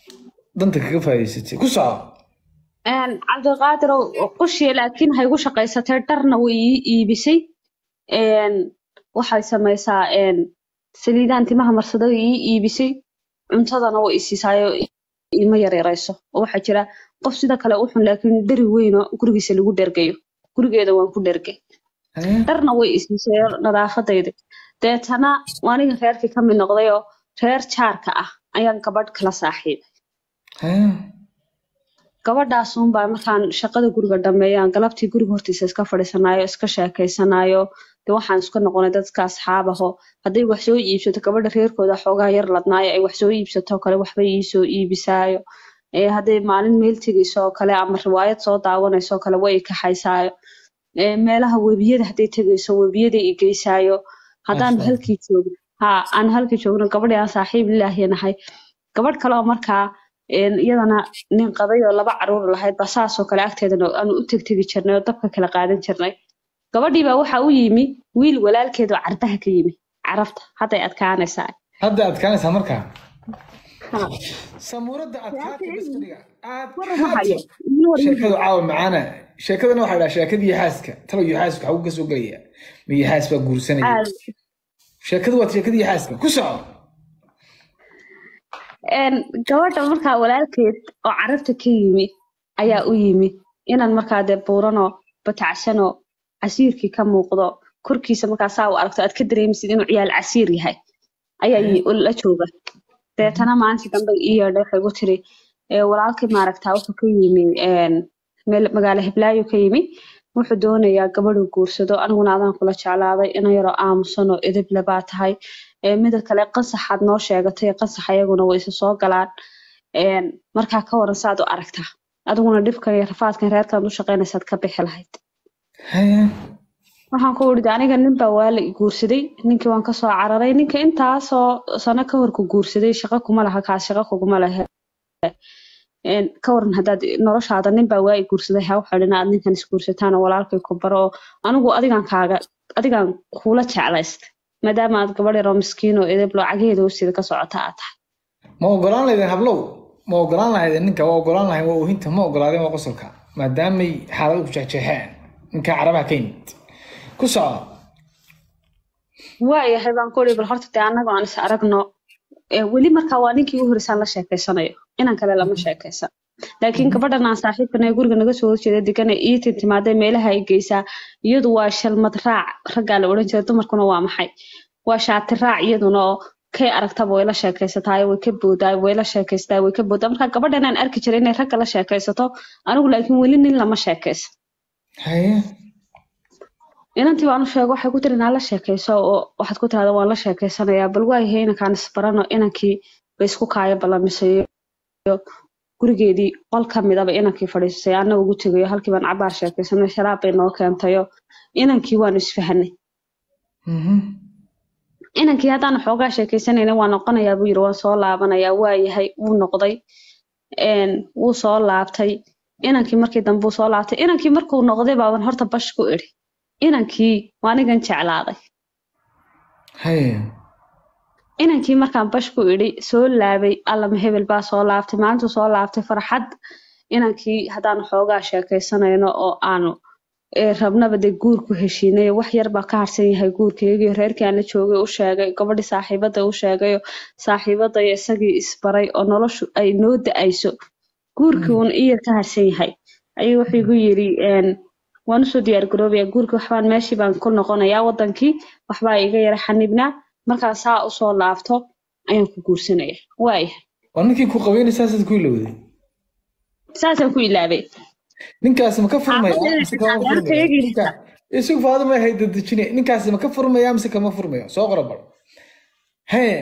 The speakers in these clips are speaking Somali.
danta kaga faa'iidaysatay ku soco Een, cabdiqaadir oo qushiya laakiin waxay ku shaqaysatay dharna way ii iibisay Een, waxay samaysaa een, saliidaan timaha marsada way ii iibisay cuntadana way isiisaayo ima yaryarayso oo waxaa jira qof sida kale u xun laakiin dheri weyn oo gurigiisa lagu dhergayo gurigeeda waan ku dhergay Hee, dharna way isiisay nadaafadayda deetana aniga reerkii ka mid noqday oo reer jaarka ah ayaan gabadh kala saaxiibay hee, gabadhaasunbaa markaan shaqada guriga dhameeyaan galabtii guriga hortiisa iska fadhiisanayo iska sheekeysanayo de waxaan iska noqonay dadka asxaab aho hadday wax soo iibsato gabadha reerkooda xoogaa yar ladnaayo ay wax soo iibsato kale waxba iisoo iibisaayo ee hadday maalin meel tegayso oo kale ama riwaayad soo daawanayso oo kale way i kaxaysaayo ee meelaha webiyada hadday tegayso webiyada i geysaayo haddaan Masha Allah. halkii joogno ha aan halkii joogno gabadhii aan saaxiib ilaahi nahay gabadh kale oo markaa een, iyadana nin qabay oo laba caruur lahayd baa saasoo kale agteedana aanu u tegtegi jirnay oo dabka kala qaadan jirnay gabadhii baa waxa u yimi wiil walaalkeed oo cardaha ka yimi carabta hadday adkaanaysaa hadda adkaanaysaa markaa Ha. samuuradda adkaata bas fadhiga war uma hayo adkaata ii war sheekadu caawa macaana sheekadana waxaa dhaha sheekadii xaaska talo iyo xaaska waxaa ka soo gelaya ma iyo xaas baa guursanaya aad sheekadu waa sheekadii xaaska ku soco een gabadha markaa walaalkeed oo carabta ka yimi ayaa u yimi inaan markaa dee buuranoo batacsanoo casiirkii ka muuqdo korkiisa markaa saa u aragto aad ka dareemisid inuu ciyaal casiir yahay ayaa yi- la jooga deetana maalintii dambe ii yeedhay waxay igu tiri "Ee, walaalkii maaragtaa wuxuu ka yimi een, meel magaalo hiblaayo ka yimi wuxuu doonayaa gabadhuu guursado aniguna adaan kula jeclaaday ina yaroo aamusan oo edeb le baa tahay Ee, mida kale qasaxaad noo sheegatay qasax ayaguna way isa soo galaan Een, markaa ka waran saad u aragtaa adiguna dhibkan iyo rafaadkan reerkan u shaqaynaysaad ka bixi lahayd Hee, waxaan ku idhi aniga nin baa waa la i guursaday ninkii waan kasoo cararay ninka intaasoo sano ka hor ku guursaday shaqo kuma laha kaas shaqo kuguma lehe Een, ka waran haddaad noloshaada nin baa waa i guursaday ha waxaa dhin aad ninkan isguursataan oo walaalkay ku baro oo anigu adigan kaaga adigan kuula jeclaysta maadaama aad gabadh yar oo miskiin oo edeb lacageeda hoosteeda ka socota aad tahay ma ogolaan lahaydeen hablow ma ogolaan lahaydeen ninka waa ogolaan lahayn waa oohinta ma ogolaadeen waa qosolka maadaamay xaalado ku jeexjeexeen ninka carabaha ka yimid ku soco waayahay baan ku idhi bal horta dee annaga aan is aragno Ee, weli markaa waa ninkii ugu horreysaan la sheekeysanayo inan kale lama sheekeysan laakiin gabadhan aan saaxiibkana ee guriga naga soo horjeeda degan ee ii tintimaadee meelaha ay geysaa iyadu waa shalmad raac raggaa la odhan jiray dumarkuna waa maxay waa shaati raac iyaduna oo kay aragtaba way la sheekaysataa way ka boodaa way la sheekaystaa way ka boodaa marka gabadhan aan arki jiray inay ragga la sheekaysato anigu laakiin weli nin lama sheekaysan haye inantii baan u sheego waxay ku tiri inaa la sheekayso oo waxaad ku tirahda waan la sheekaysanayaa bal waayahay inankaan isbarano inankii bay isku kaaya ballamisayo gurigeedii qol ka midaba inankii fadhiisay annaga ugu tegayo halkii baan cabaar sheekaysanay sharaab bay noo keentayo inankii waanu isfahanay Mhm. inankii haddaan xoogaa sheekaysanayna waa noqonayaa buu yiri waan soo laabanayaa waayahay wuu noqday een, wuu soo laabtay inankii markii dambe wuu soo laabtay inankii markuu noqday baaban horta bash ku idhi inankii waa anigan jeclaaday haye inankii markaan bash ku idhi soo laabay allama hebel baa soo laabtay maalintuu soo laabtay farxad inankii haddaan xoogaa sheekaysanayno oo aanu ee, rabnaba dee guur ku heshiinay wax yar baa ka harsan yahay guurkeygii reerkii aan la joogay u sheegay gabadhii saaxiibada u sheegayo saaxiibadaya isagii isbaray oo noloshu ay noo da-ayso guurkii uun iyar ka harsan yahay ayuu wuxuu igu yiri een, waan usoo diyaar garoobayaa guurkii waxbaan meeshii baan ku noqonayaa wadankii waxbaa iga yara xanibnaa markaan saa usoo laabto ayaan ku guursanaya waaya waa ninkii ku qabeynaysaa sida ku ilowday saasaan ku ilaabay ninkaasi ma ka furmaya Xaafadda mise kama xaafadda furmayo eegaysa. Ninka- isugu faaduma hay dadejine ninkaasi ma ka furmaya mise kama furmayo soo qora bal haye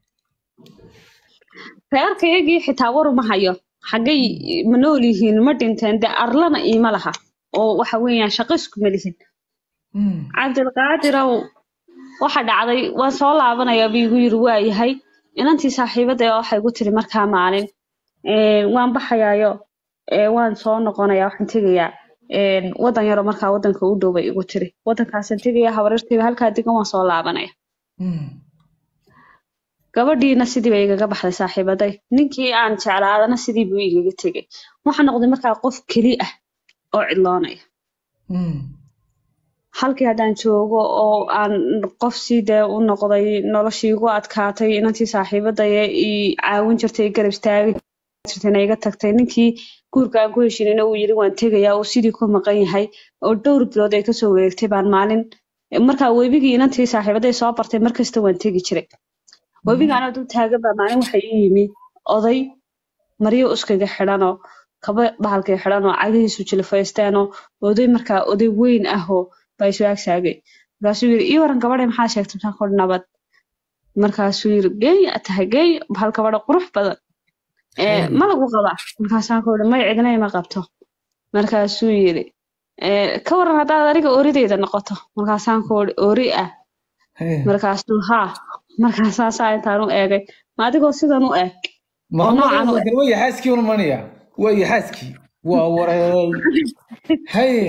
reerkaygii xitaa war uma hayo xaggay ma nool yihiin ma dhinteen dee arlana iima laha oo waxa weeyaan shaqo iskuma lihin Hmm. cabdilqaadirow waxa dhacday waan soo laabanayaa buu igu yiri waayahay inantii saaxiibada ee waxay igu tiri markaa maalin "Ee, waan baxayaayo ee, waan soo noqonayaa waxaan tegayaa een, wadan yaroo markaa wadanka u dhow bay igu tiri wadankaasaan tegayaa habaryartayda halkaa degan waan soo laabanaya Hmm. gabadhiina sidii bay igaga baxday saaxiibaday ninkii aan jeclaadana sidii buu igaga tegay waxaa noqday markaa qof keli ah oo cidloonaya Mm. halkii haddaan joogo oo aan qof sii dee u noqday noloshii igu adkaatay inantii saaxiibadaya i caawin jirtay i garab istaagi jirtayna iga tagtay ninkii guurka aan ku heshinayna uu yidhi waan tegayaa uu sidii ku maqan yahay oo dhowr bilood ay kasoo wareegtay baan maalin markaa webigii inantii saaxiibaday soo bartay markasta waan tegi jiray webiga anoo dul taagan baa maalin waxa ii yimi oday maryo uskaga xidhanoo kaba bahalkay xidhanoo cagihiisu jilifaysteenoo oday markaa oday weyn ahoo baa isu agsaagay markaasuu yiri ii waran gabadhay maxaa sheegtay maxaa kor nabad markaasuu yiri geeya tahay geey bahal gabadha qurux badan ee ma lagu qabaa markaasaan ku yiri may cidna ima qabto markaasuu yiri ee ka waran haddaad aniga orideyda noqoto markaasaan ku yiri ori ah Hey. markaasuu haa markaasaasaa intaan u eegay ma adigoo sidan u eeg Muhammad noocan u laakiin waa yaxaaskii un manaya waa yaxaaskii waa wareey haye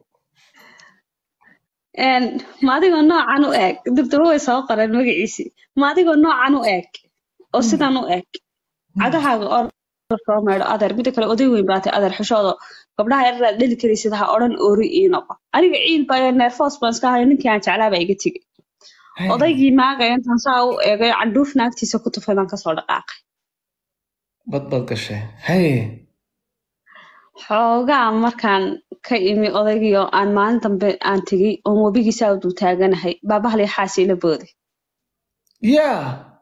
een ma adigoo noocan u eeg dibdaba way soo qoreen magaciisii ma adigoo noocan u eeg oo sidan u eeg cagahaaga oo soo meedho adeer mida kale oday weyn baatay adeer xishoodo gabdhaha yararaad dheli karaysid ha odhan oori ii noqo aniga ciil baa neerfoos baan iska hayo ninkii aan jeclaa baa iga tegey Hey. odaygii maagaya intaan saa u eegay candhuuf naagtiisa ku tufay baan kasoo dhaqaaqay bad bad gashay haye xoogaa markaan ka imi odaygii oo aan maalin dambe aan tegey oon webigiisaa u dul taaganahay baa bahal yaxaasi ila booday yaa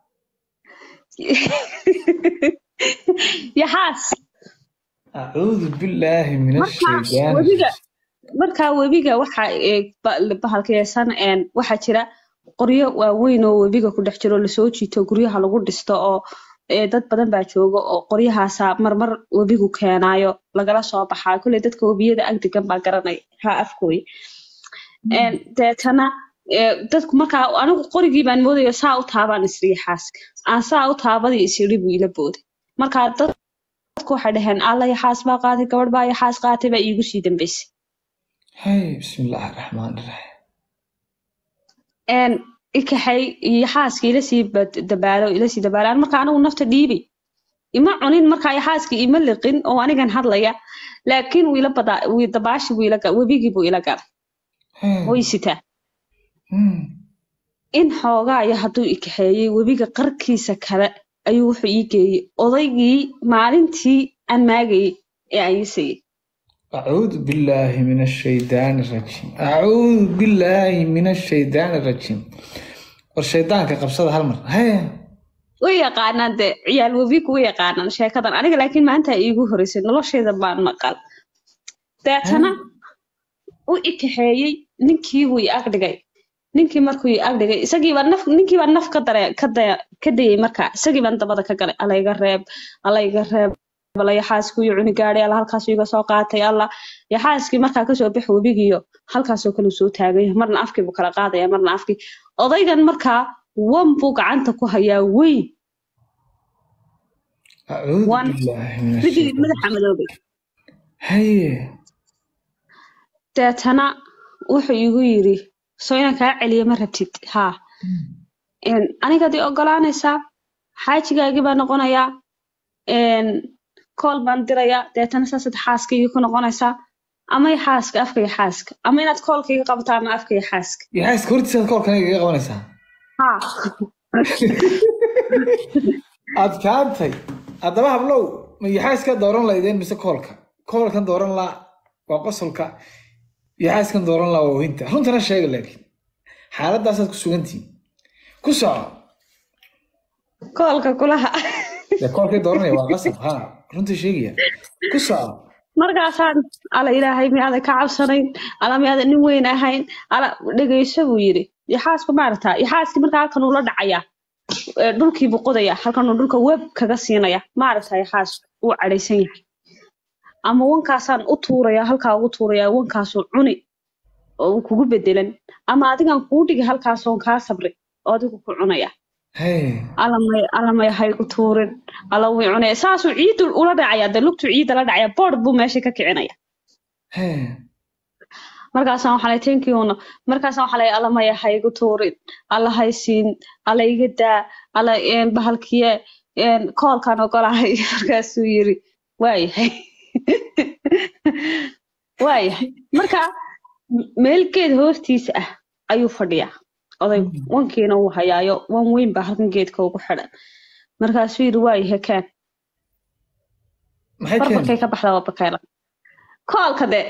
yaxaas acuudu billaahi min markaa ashaytaan webiga markaa webiga waxa ee ba- bahalkaysan een waxaa jira qoryo waaweyn oo webiga ku dhex jiro lasoo jiito guryaha lagu dhisto oo ee dad badan baa jooga oo qoryahaasa marmar webigu keenaayo lagala soo baxaa kulley dadka webiyada agdegan baa garanaya ha afkooy een deetana ee dadku markaa anigu qorigii baan moodayo saa u taabaan isriya xaaska aan saa u taabadii isiri buu ila booday markaa dad dadku waxay dhaheen alla yaxaas baa qaatay gabadh baa yaxaas qaatay baa iigu sii dambeysay hay bismi illaahi araxmaan iraxiim een ikaxay iyo xaaskii ila sii bad- dabaalo ila sii dabaalaan marka anigu nafta dhiibay ima cunin markaa xaaskii ima liqin oo anigan hadlaya laakiin wuu ila badaa wii dabaashi buu ila ga- webigii buu ila galay Hey. way sitaa Hmm. in xoogaa iyo hadduu ikaxeeyey webiga qarkiisa kale ayuu wuxuu ii geeyey odaygii maalintii aan maagayey ee aan ii sayey أعوذ بالله من الشيطان الرجيم أعوذ بالله من الشيطان الرجيم والشيطان كقبصة هالمر هي way yaqaanaan dee ciyaal webigu way yaqaanaan sheekadan aniga laakiin maanta iigu horeysay nolosheeda baan maqal deetana u ikaxeeyey ninkii wuu i agdhigay ninkii markuu i agdhigay isagiibaa naf ninkiibaa naf ka dare ka daya ka dayay markaa isagii baan dabada ka galay alla iga reeb alla iga reeb alla yaxaaskii uu cuni gaadhay alla halkaasuu iga soo qaatay alla yaxaaskii markaa kasoo bax webigiyo halkaasoo kale soo taagay marna afkii buu kala qaadaya marna afkii odaygan markaa wan buu gacanta ku hayaa weyn أعوذ وان. بالله من midii الشيطان madaxa madoobay هي deetana wuxuu igu yiri soo inaan kaa celiyo ma rabtid haa Een, anigaad i ogolaanaysaa xaajigaagii baan noqonayaa een, kool baan dirayaa deetana saasaad xaaskaygii ku noqonaysaa ama i xaaska afka iyo xaaska ama inaad koolkayga qabataa ama afka iyo xaaska يا حاس كورتي ساد كور كان يجي قبنسا haa adkaantay haddaba hablow ma yaxaaskaa dooran laydeen mise koolka koolkan dooran laa waa qosolka yaxaaskan dooran laa waa ohinta runtana sheega laakiin xaaladaasaad ku sugantihiin ku soco koolka kulaha dee koolkay dooranaya waa qasab ha runta sheegaya ku soco markaasaan ala ilaahay miyaadan ka cabsanayn ala miyaadan nin weyn ahayn ala dhegeyso buu yiri yaxaasku maaragtaa yaxaaskii markaa halkan uu la dhacayaa ee, dhulkii buu qodayaa halkan uu dhulka web kaga siinaya maaragtaa yaxaasku wuu cadhaysan yahay ama wankaasaan u tuuraya halkaa ugu tuuraya wankaasuu cuni oo uu kugu bedelan ama adigan kuu dhigi halkaasoon kaa sabri oo adigu ku cunaya hey alamay alamay haygu tuurin ala wii cunaya saasuu ciidu ula dhacaya dee lugtuu ciidda la dhacaya boord buu meesha ka kicinaya hey markaasaan waxaa lay tenkiuna markaasaan waxaa lay alla maya ha igu tuurin alla haysiin alla iga daa alla bahalkiye koolkaan ogolahay markaasuu yiri waayahay waayahay marka meelgeed hoostiisa ah ayuu fadhiyaa oday wankiina uu hayaayo wan weyn baa halkan geedka ugu xidhan markaasuu yiri waayahay kaan barbarkay ka baxdaa waa bakayla koolka de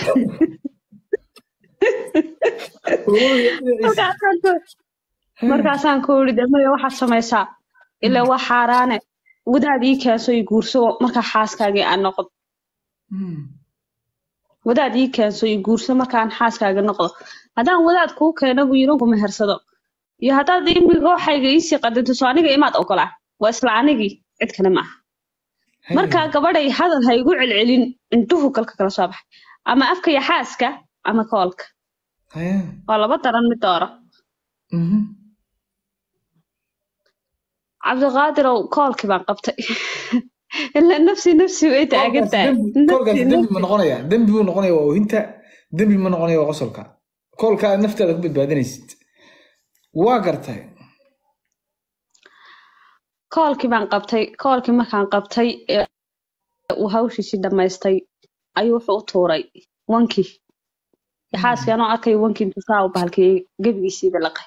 markaasaan ku iri de maya waxaad samaysaa ilaa waa xaaraane wadaad ii keenso i guurso markaa xaaskaagii aan noqdo wadaad ii keenso i guurso markaan xaaskaaga noqdo haddaan wadaad kuu keeno buu yiri kuma hersado iyo haddaad imiga waxayga iisii qadinto soo aniga imaad ogolaa waa isla anigii cid kale maaha markaa gabadhay hadal ha igu celcelin indhuhu galka kala soo baxay ama afka iyo xaaska ama koolka waa laba daran mid dooro cabdiqaadirow koolkii baan qabtay ilaa nafsi nafsi way taagan tahay dembi ma noqonaya dembi buu noqonaya waa oohinta dembi ma noqonaya waa qosolka koolka aad naftaada ku badbaadinaysid waa gartay koolkii baan qabtay koolkii markaan qabtay uu hawshiisii dhammaystay ayuu wuxuu u tuuray wankii xaaskii anoo arkay wankii intuu saa u bahalkiyey gebigiisiiba laqay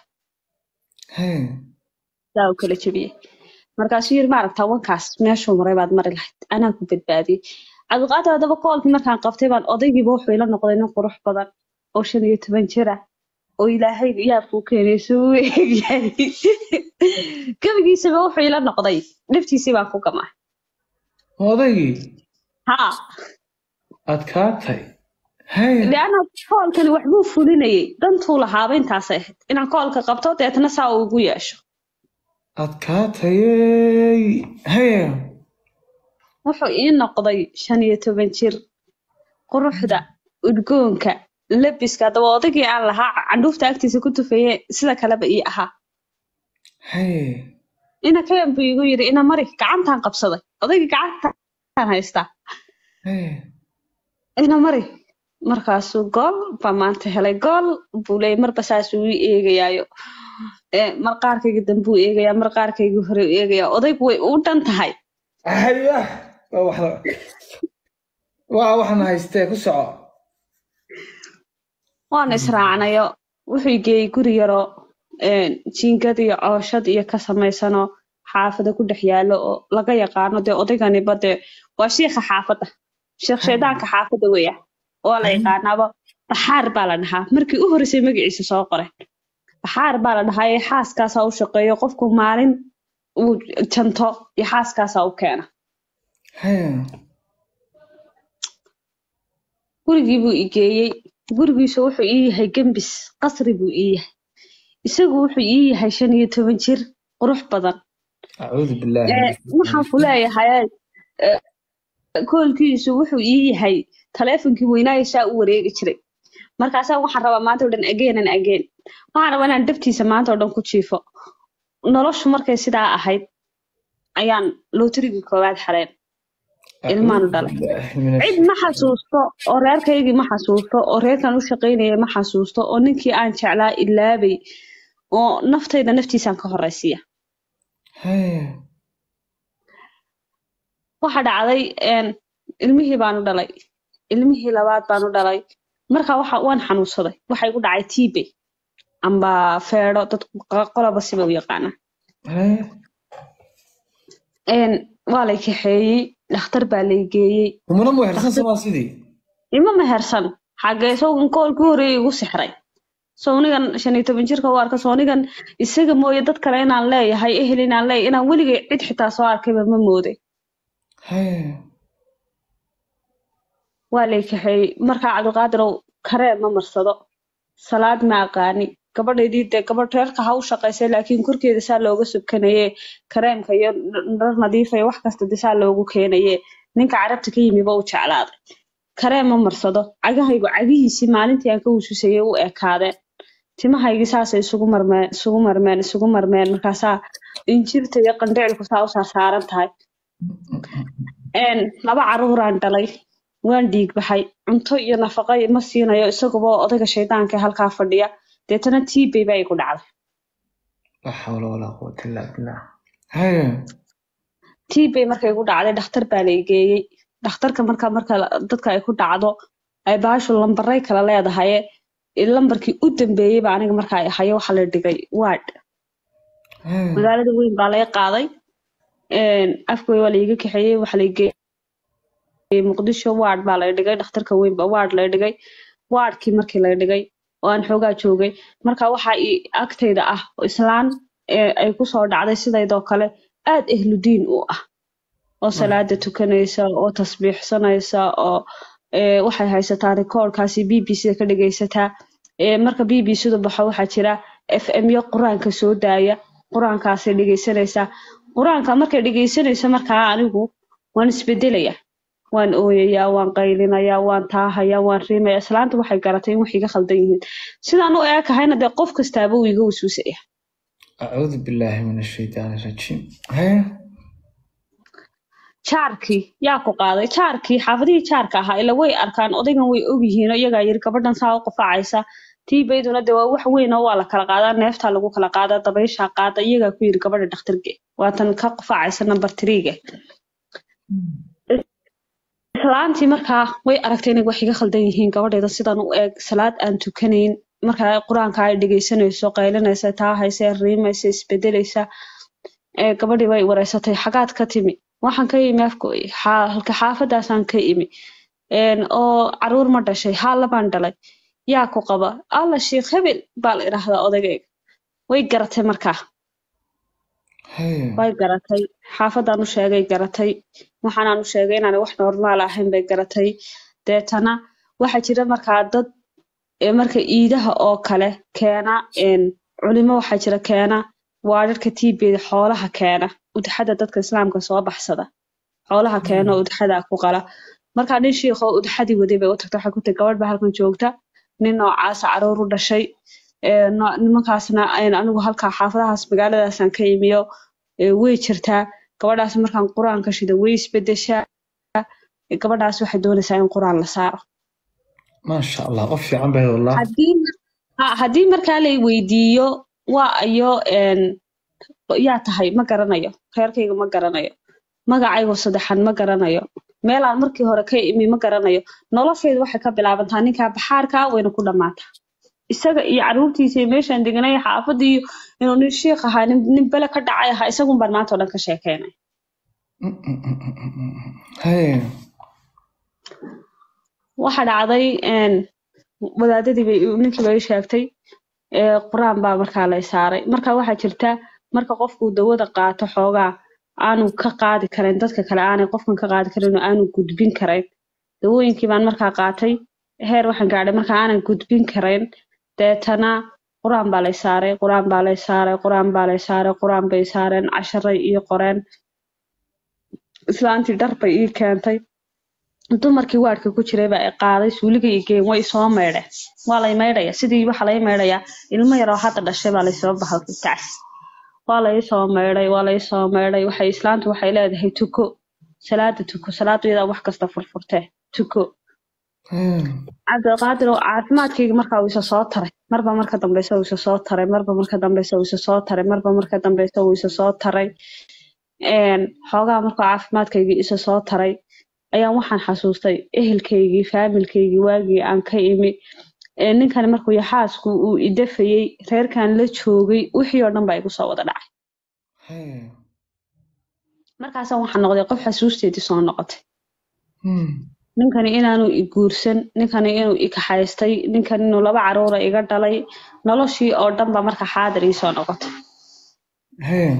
saa u kala jebiyey markaasuu yiri maaragtaa wankaas meeshuu maray baad mari lahayd anaa ku badbaadiyey cabdiqaadir haddaba koolkii markaan qabtay baan odaygiiba wuxuu ila noqday nin qurux badan oo shan iyo toban jir ah oo ilaahay yaabkuu keenay suu eegyahay gebigiisaba wuxuu ila noqday dhiftiisii baan ku gamaa odaygii haa adkaatay leanna koolkani waxbuu fulinayay dantuu lahaaba intaasay ahayd inaan koolka qabto deetna saa uu igu yeesho adkaatayey haya wuxuu ii noqday shan iyo toban jir quruxda udgoonka labiska haddaba odaygii aan lahaa candhuufta agtiisa ku tufeeye sida kaleba ii ahaa ina kayan buu igu yiri ina mari gacantaan qabsaday odaygii gacantaan haystaa ina mari markaasuu gool baa maanta helay gool buu leeyay marba saasuu ii eegayaayo marqaarkayga dambuu eegayaa marqaarkayga hore u eegayaa odaygu way u dhan tahay waa waxna haystee ku soco waana israacnayo wuxuu geeyey guri yaroo jiingad iyo cooshad iyo ka samaysanoo xaafada ku dhex yaalo oo laga yaqaano dee odayganiba dee waa shiikha xaafadda sheekh shaydaanka xaafadda weya oo la yaqaanaaba baxaar baa la dhahaa markii u horreysay magaciisa soo qoray baxaar baa la dhahaa ee xaaskaasaa u shaqeeyo qofku maalin uu janto iyo xaaskaasaa u keena gurigii buu igeeyey gurigiisu wuxuu ii yahay gembis qasri buu ii yahay isagu wuxuu ii yahay shan iyo toban jir qurux badan waxaan ku leeyahay koolkiisu wuxuu ii yahay taleefonkii weynaayo saa u wareegi jiray markaasaa waxaan rabaa maanta o dhan ageenan ageen waxaan rabaa inaan dhabtiisa maanta oo dhan ku jiifo noloshu markay sidaa ahayd ayaan lootarigii koowaad xareen ilmaanu dhalay cid ma xasuusto oo reerkaygii ma xasuusto oo reerkan u shaqaynaya ma xasuusto oo ninkii aan jeclaa ilaabay oo naftayda naftiisaan ka horeysiya waxa dhacday ilmihii baanu dhalay ilmihii labaad baanu dhalay marka waxa waan xanuunsaday waxa igu dhacay tibe amba feedho dadku qolaba siba u yaqaanaa waa lay kaxeeyey dhakhtar baa lay geeyey umana mehersan samaa sidii ima mehersan xagee sogan koolkii horeeyay igu sixray sownigan shan iyo toban jirka u arka sownigan isaga mooye dad kale inaan leeyahay ehel inaan leeyahay inaan weligay cid xitaa soo arkayba ma mooday waa lay kaxeeyey markaa cabdiqaadirow kareen ma marsado salaad ma aqaani gabadhaydii dee gabadh reerka ha u shaqaysay laakiin korkeeda saa looga subkanaye kareemka iyo dhar nadiifa iyo wax kasta de saa loogu keenaye ninka carabta ka yimiba u jeclaaday kareen ma marsado cagahaygu cagihiisii maalintii aan ka wususayay u ekaadeen timahaygii saasay isugu marmeen isugu marmeen isugu marmeen markaasaa injirta iyo qandhicilku saa u saarsaaran tahay laba caruuraan dhalay waan dhiig baxay cunto iyo nafaqo ma siinayo isaguba odayga shaydaanka ee halkaa fadhiya deetana tiibay baa igu dhacday la xawla walaa quwata illaa billah haya tiibay marka igu dhacday dhakhtar baa la igeeyey dhakhtarka marka marka la- dadka ay ku dhacdo ay baashu lambaray kala leedahay lambarkii u dambeeyey baa aniga marka ay hayo waxa la dhigay ward haya magaalada weyn baa laga qaaday afkooy waa laiga kaxeeyey waxa la geeyey muqdisho ward baa la dhigay dhakhtarka weyn baa ward la dhigay wardkii markii la dhigay oo aan xoogaa joogay marka waxa i agtayda ah oo islaan ee ay kusoo dhacday sidaydoo kale aad ehludiin u ah oo salaada tukanaysa oo tasbiixsanaysa oo ee, waxay haysataa rikoorkaasi b b c ka dhegaysataa ee, marka b b c da baxo waxaa jira f m yo qur-aanka soo daaya qur-aankaasay dhegaysanaysaa qur-aanka markay dhegaysanayso markaa anigu waan isbedelaya waan ooyayaa waan qaylinayaa waan taahayaa waan riimaya islaanta waxay garatay in wax iga khaldan yihiin sidaan u eekahayna dee qof kastaaba uu iga wasuusaya acuudu billaahi min ashaytaani rajiim haya jaarkii yaa ku qaaday jaarkii xaafadihii jaarka ahaa ila way arkaan odaygan way ogyihiin oo iyagaa yiri gabadhan saa u qufacaysa tiibayduna de waa wax weyn oo waa la kala qaadaa neeftaa lagu kala qaadaa dabayshaa qaada iyagaa ku yiri gabadha dhakhtarge waatan ka qufacaysa number threega islaantii markaa way aragtay inay wax iga khaldan yihiin gabadheeda sidan u eeg salaad aan tukanayn markaa qur-aanka ay dhegaysanayso qaylinaysa taahaysa riimaysa isbedelaysa ee gabadhii way wareysatay xagaad ka timi waxaan ka imi afkooy halka xaafadaasaan ka imi Een, oo caruur ma dhashay haa labaan dhalay yaa ku qaba alla sheikh hebel baa la idhaahdaa odagayga way garatay markaa haya way garatay xaafadaan u sheegay garatay waxaanaan u sheegay inaan wax normaal ahayn bay garatay deetana waxaa jira markaa dad ee marka iidaha oo kale keena een, culimo waxaa jira keena waararka tiibeeda xoolaha keena udxada dadka islaamka soo baxsada xoolaha keena oo udxada ku qala markaa nin shiikh oo udxadii waday bay u tagta waxay ku tiri gabadh baa halkan joogta nin noocaasa caruur u dhashay ee, no- nimankaasna ayn anigu halkaa xaafadahaas magaaladaasaan ka imiyo ee, way jirtaa gabadhaas markaan qur-aanka shida way isbedeshaa ee, gabadhaas waxay doonaysaa in qur-aan la saaro maasha allah qof fiican bayd wallah haddii ha- haddii markaa lay weydiiyo waa ayo een, yaa tahay ma garanayo reerkayga ma garanayo magacaygo saddexan ma garanayo meelaan markii hore ka imi ma garanayo nolosheedu waxay ka bilaabantaa ninkaa baxaarka wayna ku dhammaataa isaga iyo caruurtiisa iyo meeshaan deganay xaafadda iyo inuu nin shiikh ahaa nin, nin bele ka dhacay ahaa isagun baan maanta oo dhan ka sheekeynay Mm, mm, mm, mm, mm, mm. haya waxa dhacday een, wadaadadii bay ninkii bay ii sheegtay ee, qur-aan baa markaa lay saaray marka waxaa jirta marka qofku dawada qaato xoogaa aanu ka qaadi karayn dadka kale aanay qofkan ka qaadi karin oo aanu gudbin karayn dawooyinkii baan markaa qaatay heer waxaan gaadhay marka aanan gudbin karayn deetana qur-aan baa lay saaray qur-aan baa lay saaray qur-aan baa lay saaray qur-aan bay saareen casharay ii qoreen islaantii dhar bay ii keentay dumarkii waadhka ku jiray baa i qaaday suuliga i geen way isoo maydheen waa lay maydhaya sidii waxa lay maydhayaa ilmo yaroo hadda dhashay baa laysoo bahalkay kacs waa laysoo maydhay waa laysoo maydhay waxay islaantu waxay leedahay tuko salaada tuko salaadu iyadaa wax kasta furfurtee tuko haya cabdiqaadir oo caafimaadkayga markaa uu isa soo taray marba marka dambeysa uu isa soo taray marba marka dambeysa uu isa soo taray marba marka dambeysa uu isa soo taray een xoogaa markuu caafimaadkaygii isa soo taray ayaan waxaan xasuustay ehelkaygii faamilkaygii waagii aan ka imi ee ninkani markuu yaxaasku uu idafayey reerkan la joogay wixii oo dhan baa igu soo wada dhacay haya markaasaan waxaan noqday qof xasuusteedii soo noqotay Mm, ninkani inaanu i guursan ninkani inuu i kaxaystay ninkani inuu laba caruura iga dhalay noloshii oo dhan baa marka xaadir ii soo noqotay haya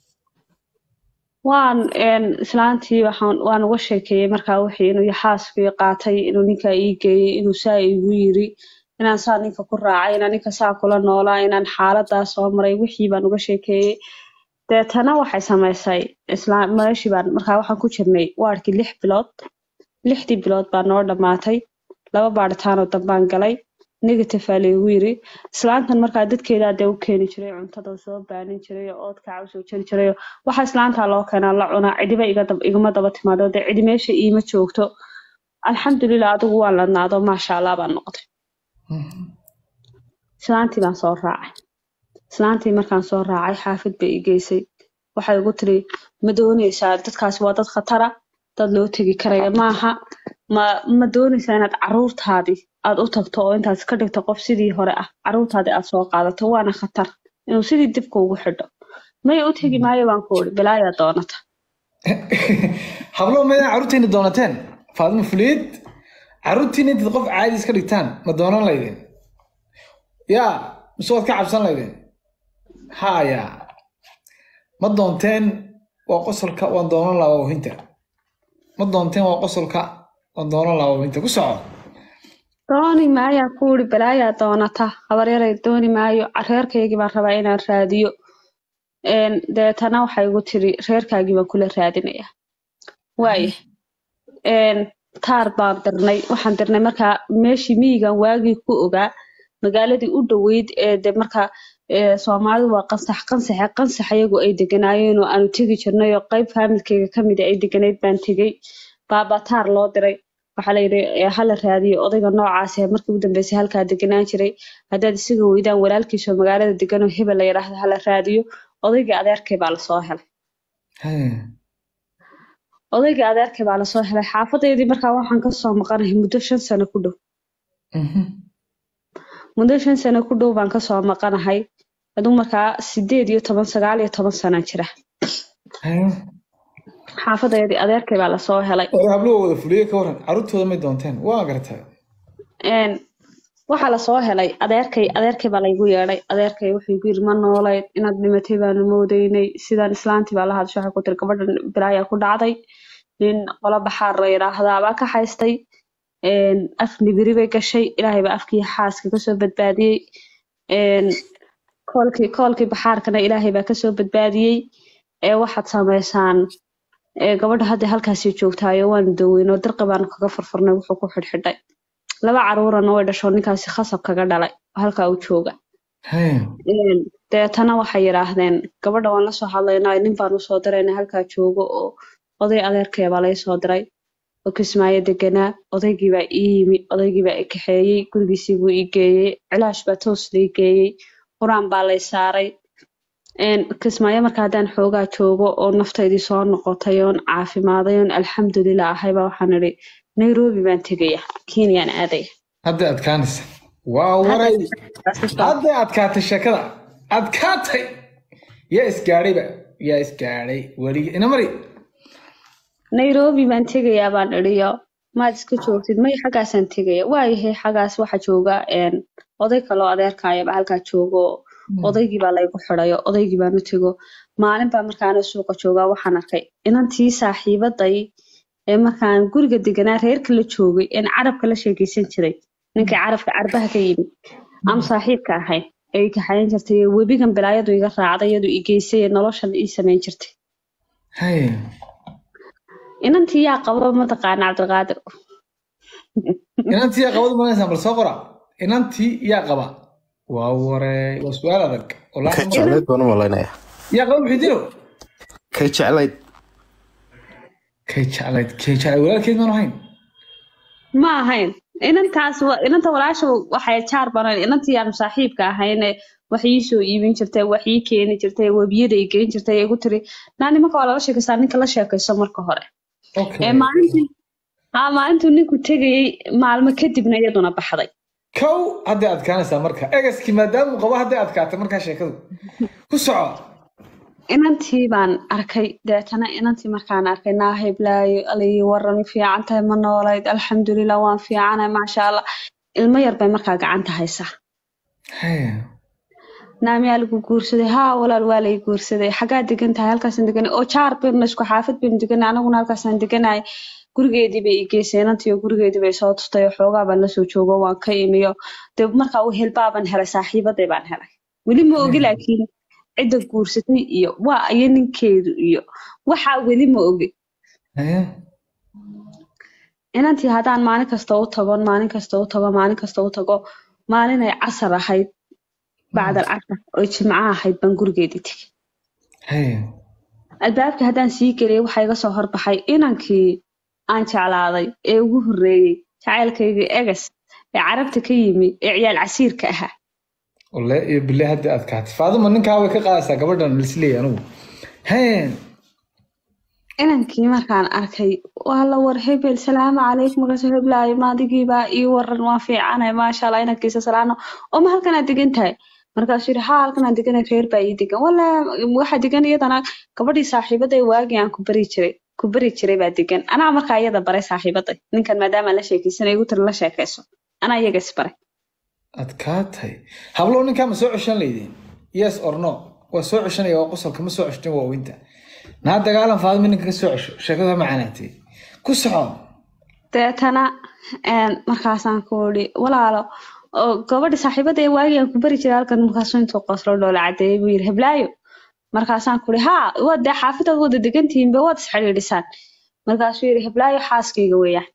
waan een, islaantii waxaan waan uga sheekeeyey markaa wixii inuu yaxaaskii qaatay inuu ninkaa ii geeyey inuu saa igu yiri inaan saa ninka ku raacay inaan ninka saa kula noolaa inaan xaaladaa soo maray wixii baan uga sheekeeyey deetana waxay samaysay islaam meeshii baan markaa waxaan ku jirnay waadhkii lix bilood lixdii bilood baa noo dhammaatay laba baadhitaanoo dambaan galay negative aa laygu yiri islaantan markaa dadkeedaa dee u keeni jiray cuntada soo baanin jiray oo oodkaca usoo jari jiray waxa islaantaa loo keenaa la cunaa cidiba iga dab- igama daba timaado dee cidi meesha iima joogto alxamdulilah adigu waan ladnaado maasha allah baan noqday islaantii baan soo raacay islaantii markaan soo raacay xaafid bay i geysay waxay igu tiri ma dooneysaa dadkaasi waa dad khatara dad loo tegi karaya maaha ma ma dooneysaa inaad caruurtaadii aad u tagto oo intaad ka dhigto qof sidii hore ah caruurtaadii aad soo qaadato waana khatar inuu sidii dibka ugu xidho maya u tegi maayo baan ku uri bilaayaa doonata hablo maydaan carruurtiina doonateen faadimo fuliid carruurtiina intaad qof caadi iska dhigtaan ma doonan laydeen yaa mise waad ka cabsan laydeen haya ma doonteen waa qosolka waan doonan lahaa waawahinta ma doonteen waa qosolka waan doonan lahaa waawahinta ku soco dooni maayaan ku uri balaayaa doonata habaryaray dooni maayo reerkaygii baan rabaa inaan raadiyo Een, deetana waxay igu tiri reerkaagii baan kula raadinaya waaya Een, taar baan dirnay waxaan dirnay markaa meeshii miyigan waagii ku ogaa magaaladii u dhoweyd ee de markaa ee, soomaalidu waa qansax qansaxe qansax iyagu ay deganaayeen oo aanu tegi jirnay oo qayb faamilkeyga ka mid a ay deganayd baan tegey baaba taar loo diray waxaa la yidhi ee, hala raadiyo odayga noocaas ee markii ugu dambeysay halkaa deganaan jiray haddaad isaga weydaan walaalkiisoo magaalada degan oo hebel la yidhaahdo hala raadiyo odaygii adeerkay baa lasoo helay odaygii adeerkay baa lasoo helay xaafadeydii markaa waxaan kasoo maqanahay muddo shan sano ku dhow muddo shan sano ku dhow baan kasoo maqanahay aduu markaa sideed iyo toban sagaal iyo toban sana jira xaafadeydii adeerkay baa lasoo helay hore habluhu wada fuliye ka waran carruurtooda may doonteen waa gartaa Een, waxaa lasoo helay adeerkay adeerkay baa laygu yeedhay adeerkay wuxuu igu yidhi ma noolayd inaad dhimatay baanu moodeynay sidaan islaantii baa la hadashay waxay ku tiri gabadhan bilaayaa ku dhacday nin qolo baxaar la yidhaahdaa baa ka haystay Een, af nibiri bay gashay ilaahay baa afkii xaaska kasoo badbaadiyey Een, koolkii koolkii baxaarkana ilaahay baa kasoo badbaadiyey ee waxaad samaysaan ee gabadha hadda halkaasii joogtaayo waanu daweyn oo dirqi baanu kaga furfurnay wuxuu ku xidhxidhay laba caruurana way dhasho ninkaasi khasab kaga dhalay oo halkaa u jooga Een, deetana waxay yidhaahdeen gabadha waan lasoo hadlaynaa nin baan usoo dirayna halkaa joogo oo oday adeerkaya baa laysoo diray oo kismaayo deganaa odaygii baa ii yimi odaygii baa i kaxeeyey gurigiisii buu ii geeyey cilaash baa toos lii geeyey qur-aan baa lay saaray Een, kismaayo marka haddaan xoogaa joogo oo naftaydii soo noqotay oon caafimaaday oon alxamdulilah ahayba waxaan idhi nairobi baan tegaya kenyaan aadaya hadday adkaanaysa waa waray hadday adkaatay sheekada adkaatay yaa isgaadhayba yaa isgaadhay weligii ina mari nairobi baan tegayaa baan idhiyo maad iska joogtid may xaggaasaan tegaya waayahay xaggaas waxa jooga een, oday kaloo adeerkaayaba halkaa joogo oo odaygii baa laygu xidhayo odaygii baan u tego maalin baa markaana suuqa joogaa waxaan arkay inantii saaxiibaday ee markaan guriga deganaa reerka la joogay een carabka la sheekeysan jiray ninkii carabka carbaha ka yimid aan saaxiibka ahayn ee i kaxayn jirtay ee webigan bilaayadu iga raacday iyadu i geysay ee noloshan ii samayn jirtay inantii yaa qaba mataqaana cabdilqaadir inantii yaa qabadu malaysaan bal soo qora inantii yaa qaba waa warey waa su-aal adag Wallaahi ka ma- jeclayd baan u malaynaya yaa qaba muxidiino kay jeclayd kay jeclayd kay jeclayd walaalkeed maan ahayn ma ahayn inantaas wa- inanta walaasha waxay jaar banan inantii aan saaxiibka ahayne wax ii soo iibin jirtay wax ii keeni jirtay webiyada i geyn jirtay ee igu tiri naa nimanka waa lala sheekaystaa ninka la sheekayso marka hore okay ee maalintii haa maalintuu ninku tegayey maalmo kadibna iyaduna baxday kow hadday adkaanaysaa marka egaskii maadaama uu qabo hadday adkaatay markaa sheekadu ku soco inantii baan arkay deetana inantii markaan arkay naahay blaayo alayi waran fiican tahay ma noolayd alxamdulilah waan fiicanahay maasha allah ilmo yar bay markaa gacanta haysaa Haya. naamiyaa lagu guursaday haa walaal waa lay guursaday xagaa degan tahay halkaasaan deganay oo jaar baynu isku xaafad baynu deganay anaguna halkaasaan deganay gurigeedii bay i geysay inantii oo gurigeedii bay soo tustay oo xoogaa baan lasoo joogo waan ka imiyo dee markaa u helbaaban helay saaxiibaday baan helay weli ma ogi laakiin cidda guursatay iyo waa iyo ninkeedu iyo waxaa weli ma ogi Haya. inantii haddaan maalin kasta u tago maalin kasta u tago maalin kasta u tago maalinay casar ahayd bacdal casar oo jimco ahayd baan gurigeedii tegay Haya. albaabkii haddaan sii geliyay waxaa iga soo horbaxay inankii aan jeclaaday ee ugu horreeyey jacaylkayga egas ee carabta ka yimi ee ciyaal casiirka ahaa walle iyo bille hadda aad kaatay faaduma ninkaa way ka qaadaysaa gabadhan lisleey anugu heen inankii markaan arkay waa la war hebel salaamu calaykum markaasuu heblaayo maadigiibaa ii waran waa fiicanay maasha allah inankiisa salaano oo ma halkanaad degan tahay markaasuu yidhi haa halkanaad deganay reer baa ii degan walla waxaa degan iyadana gabadhii saaxiibaday waagii aan ku bari jiray ku bari jiray baa degan anaa markaa iyada baray saaxiibaday ninkan maadaama la sheekaysanay igu tiri la sheekayso anaa iyaga isbaray aad kaatay hablow ninkaa ma soo ceshan laydeen yes or no waa soo ceshanaya waa qosolka ma soo ceshtin waa weynta naa dagaalan faadima ninka ka soo cesho sheekada macanaatay ku soco deetana een, markaasaan ku ii walaalo oo gabadhi saaxiibada ee waagii aan ku bari jiray halkan markaasuu intuu qoslo dhoola cadeeyey buu yidhi heblaayo markaasaan ku ii haa waad dee xaafidaad wada degantihiinba waad isxidhiidhisaan markaasuu yidhi heblaayo xaaskayga weeyaan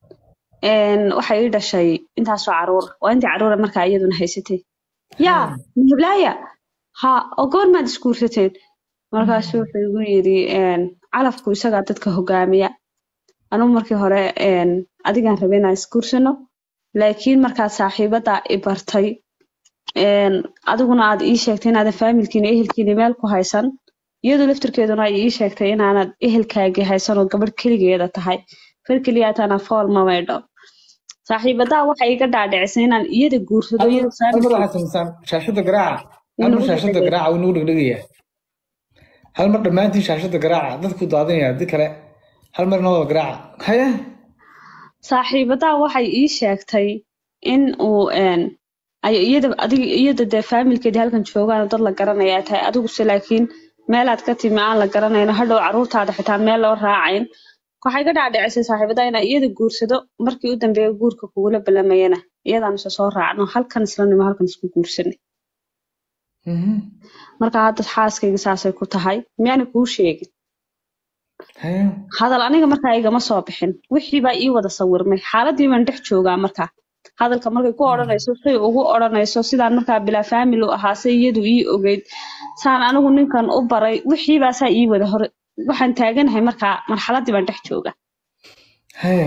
Een, waxay ii dhashay intaasoo caruur waa intii caruura markaa iyaduna haysatay yaa ma heblaaya ha oo goormaad isguursateen markaasuu wuxuu igu yidhi een, calafku isagaa dadka hogaamiya anugu markii hore een, adigaan rabay inaan isguursano laakiin markaad saaxiibada i bartay een, adiguna aad ii sheegtay inaadan faamilkiina ehelkiina meel ku haysan iyadu laftirkeeduna ay ii sheegtay inaanad ehelkaagii haysan oo gabadh keligeeda tahay far keliyaatana fool ma maydho saaxiibadaa waxay iga dhaadhicisay inaan iyada guursado iyada hal mar faamilkeeda waxaad samaysaan shaashada garaaca hal mar Inagu shaashada dhegdhegaya. garaaca wuu nagu dhegdhegayaa hal mar dhammaantiin shaashada garaaca dadku daadinaya haddii kale hal mar inoo wada garaaca haya saaxiibadaa waxay ii sheegtay in uu een, ay iyada adiga iyada dee faamilkeedii halkan joogaan oo dad la garanaya ay tahay adiguse laakiin meelaad ka timi aan la garanayno hadhow caruurtaada xitaa meel loo raacayn waxay ka dhaadhicisay saaxiibadaa inaa iyada guursado markii u dambeeya guurka kugula balamayana iyadaan isa soo raacno halkan isla nimo halkan isku guursanay Mhm. marka hadda xaaskayga saasay ku tahay miyaana kuu sheegin haya hadal aniga markaa igama soo bixin wixii baa ii wada sawirmay xaaladii baan dhex joogaa markaa hadalka markay ku odhanayso say ugu odhanayso sidaan markaa bilaa faamil u ahaa say iyadu ii ogeyd saan anigu ninkan u baray wixii baa saa ii wada hore waxaan taaganahay markaa marxaladii baan dhex joogaa haya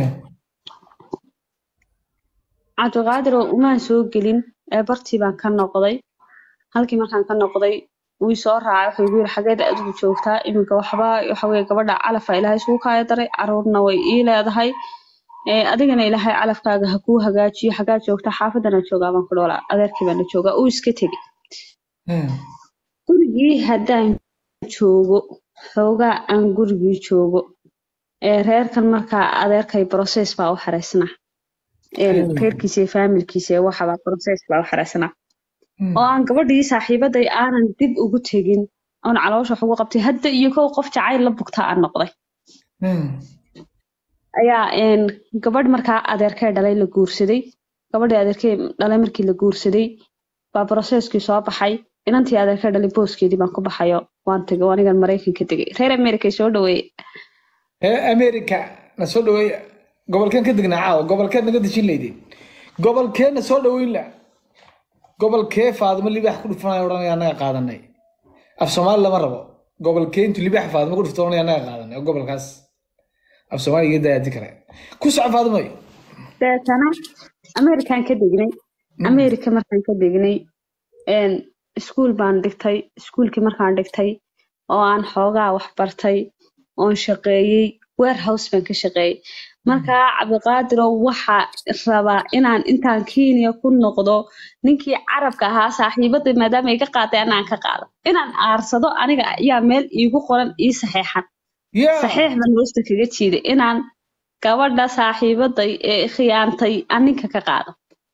cabdiqaadiroo umaan soo gelin ee bartii baan ka noqday halkii markaan ka noqday wuu i soo raacay wuxuu igu yiri xageed adigu joogtaa iminka waxba waxa weye gabadha calafaa ilaahay isugu kaaya daray caruurna way ii leedahay ee adigana ilaahay calafkaaga ha kuu hagaajiyo xagaa joogtaa xaafadana joogaa baan ku dhoolaa adeerkii baana joogaa uu iska tegey haya gurigii haddaan joogo xoogaa aan gurigii joogo ee reerkan markaa adeerkay process baa u xareysnaa Een, Hmm. reerkiisa iyo faamilkiisa iyo waxabaa process baa u xareysnaa oo aan gabadhii saaxiibaday aanan dib ugu tegin oon caloosha wax ugu qabtay hadda iyo kow qof jacayl la bugtaa aan noqday Hmm. ayaa een, gabadh markaa adeerkay dhalay la guursaday gabadhii adeerkay dhalay markii la guursaday baa processkii soo baxay inantii adeerkay dhalay booskeedii baan ku baxayo waan tegay oo anigan maraykanka tegay reer america soo dhaweeyey hee america na soo dhaweey gobolkeen ka degnaa caawa gobolkeed naga dejin laydeen gobolkee na soo dhaweyn la gobolkee faadimo libaax ku dhufanaya odhanaya annaga qaadanay af soomaali lama rabo gobolkee intuu libaax faadimo ku dhufto odhanaya annaga qaadanay oo gobolkaas af soomaali iga daaya haddii kale ku soco faadimo deetana american ka degnay america markaan ka degnay een, iskuul baan dhigtay iskuulkii markaan dhigtay oo aan xoogaa wax bartay oon shaqeeyey warehouse baan ka shaqeeyey markaa cabdiqaadirow waxaa rabaa inaan intaan kenya ku noqdo ninkii carabka ahaa saaxiibadii maadaama iga qaaday anaan ka qaado inaan aarsado aniga ayaa meel iigu qoran ii saxeexan ya saxiix baan hoosta kaga jiiday inaan gabadha saaxiibaday ee khiyaantay aan ninka ka qaado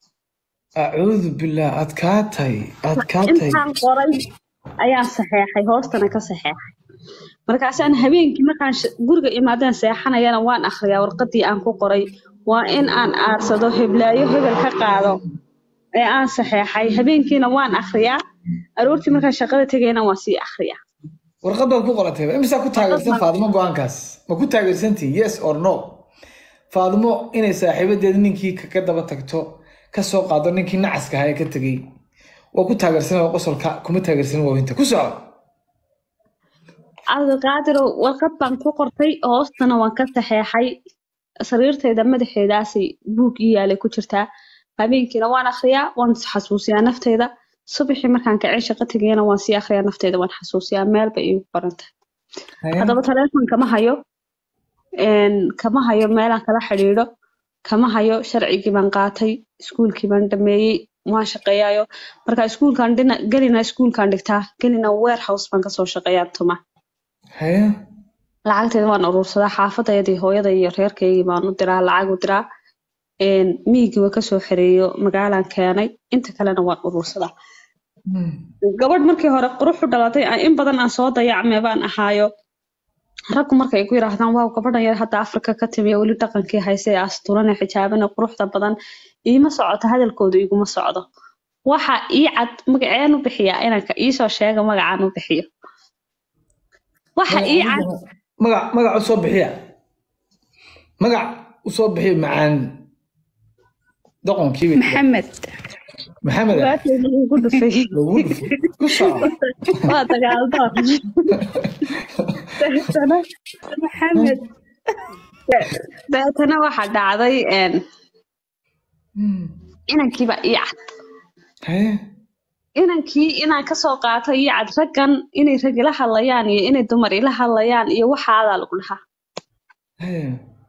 acuudu billaah aad kaa tahay aad kaa tahay intaan qoray ayaan saxeexay hoostana ka saxeexay markaasaan habeenkii markaan sh- guriga imaadeen seexanayana waan akhriyaa warqadii aan ku qoray waa in aan aarsado heblaayo hebel ka qaado ee aan saxeexay habeenkiina waan akhriyaa aroortii markaan shaqada tegayna waan sii akhriyaa warqad baad ku qoratay imisaa ku taageersan faadimo go-aankaas ma ku taageersantihin yes or no faadimo inay saaxiibadeeda ninkii kaga daba tagto ka soo qaado ninkii nacaska ahaa ee ka tegey waa ku taageersan qosolka kuma taageersan waawinta ku soco cabdiqaadirow warqad baan ku qortay hoostana waan ka saxeexay sariirtayda madaxeedaasay buug ii yaalay ku jirtaa habeenkiina waan akhriyaa waan xasuusiyaa nafteyda subaxii markaan kacay shaqo tegayana waan sii akhriyaa nafteyda waan xasuusiyaa meel bay iigu qoran tahay Haye. haddaba telefoon kama hayo een, kama hayo meelaan kala xidhiidho kama hayo sharcigii baan qaatay iskuulkii baan dhameeyey waan shaqeeyaayo marka iskuulkaan dhina gelina iskuulkaan dhigtaa gelina warehouse baan kasoo shaqeeyaa tuma Haye. lacagteeda waan urursadaa xaafadayadii hooyaday iyo reerkaygii baan u diraa lacag u diraa een, miyigiiba kasoo xereeyo magaalaan keenay inta kalena waan urursadaa Hmm. gabadh markii hore qurux u dhalatay aan in badan aan soo dayacmay baan ahaayo raggu markay ku yiraahdaan waaw gabadhan yar hadda afrika ka timiya weli dhaqankii hayse ee asturane xijaabane quruxda badan iima socoto hadalkooda iguma socdo waxa ii cad magaceen u bixiyaa inanka iisoo sheega magacaan u bixiyo waxa ii cad magac magac u soo bixiya magac u soo bixiya macaan doqonkii bay maxamed maxamed ah waakeeda igu dhufay lagu dhufay ku soco waa dagaaldoon deetana maxamed deetana waxa dhacday een, Hmm. inankiiba ii cad Haye. inankii inaan kasoo qaato iyo cad raggan inay rag ila hadlayaan iyo inay dumar ila hadlayaan iyo waxaadaa lagu dhahaa Haye.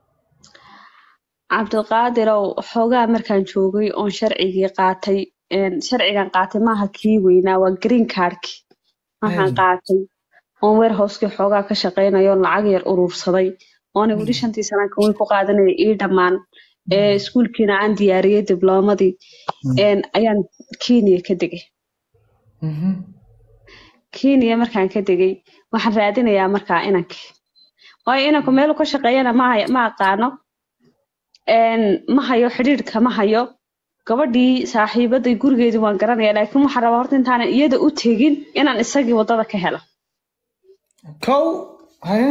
cabdiqaadirow xoogaa markaan joogay oon sharcigii qaatay een, sharcigan qaatay maaha kii weynaa waa green cardki waxaan Mm. qaatay oon warehouseki xoogaa ka shaqeynayo lacag yar urursaday oona weli shantii sanaan kaway ku qaadanaya ii dhammaan ee iskuulkiina aan diyaariyey dibloomadii Mm. een, ayaan kenya ka degay Mhm. kenya markaan ka degay waxaan raadinayaa markaa inankii waayo inanku meelu ka shaqeeyana ma hay- ma aqaano een, ma hayo xidhiidhka ma hayo gabadhii saaxiibaday gurigeedii waan garanaya laakiin waxaan rabaa horta intaanan iyada u tegin inaan isagii wadada ka helo kow haye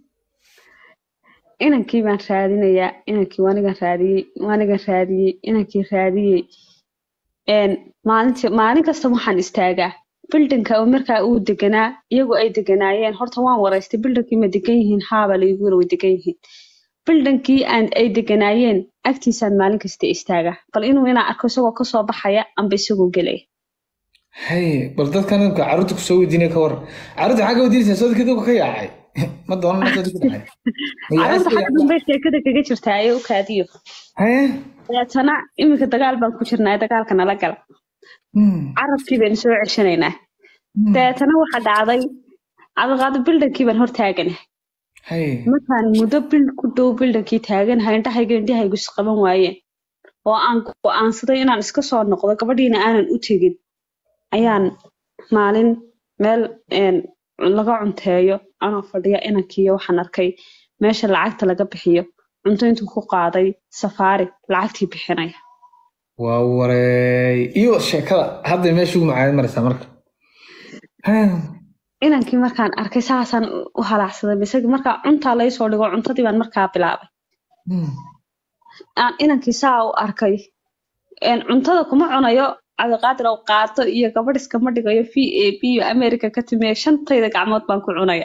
inankii baan raadinayaa inankii waanigan raadiyey waanigan raadiyey inankii raadiyey een, maalintii maalin kasta waxaan istaagaa bildinka oo markaa uu deganaa iyagu ay deganaayeen horta waan waraystay bildinkii ma degan yihiin haaba laygu yiri way degan yihiin bildinkii aan ay deganaayeen agtiisaan maalin kasta istaagaa bal inuu inaan arko isagoo kasoo baxaya amba isagoo gelaya haye bal dadkan imka carruurta kusoo weydiinaya ka waran carruurta maxaa ka weydiinaysaa soo dadka ka yaacay ma doonan ma soo dadka dhacay carruurta xagga dambe sheekada kaga jirtaa ee u kaadiyo haye deetana iminka dagaal baan ku jirnaa dagaalka nala gal Hmm. carabkii baynu soo ceshanaynaa Hmm. deetana waxa dhacday cabdiqaadi bildankii baan hor taaganahay haye markaan muddo bil ku dhow bildankii taaganahay indhahayga indhahaygu isqaban waayeen oo aan go'aansaday inaan iska soo noqdo gabadhiina aanan u tegin ayaan maalin meel een, laga cunteeyo anoo fadhiya inankiiyo waxaan arkay meesha lacagta laga bixiyo cunto intuu ku qaaday safaari lacagtii bixinaya waa wareey iyo sheekada hadda meesha ugu macaanid maraysaa marka Haye. inankii markaan arkay saasaan u halaacsaday misagi markaa cuntaa laysoo dhigo cuntadii baan markaa bilaabay Hmm. aan inankii saa u arkay een, cuntada kuma cunayo cabdiqaadir oo qaato iyo gabadh iskama dhigayo v a b iyo america ka timiya shantayda gacmood baan ku cunaya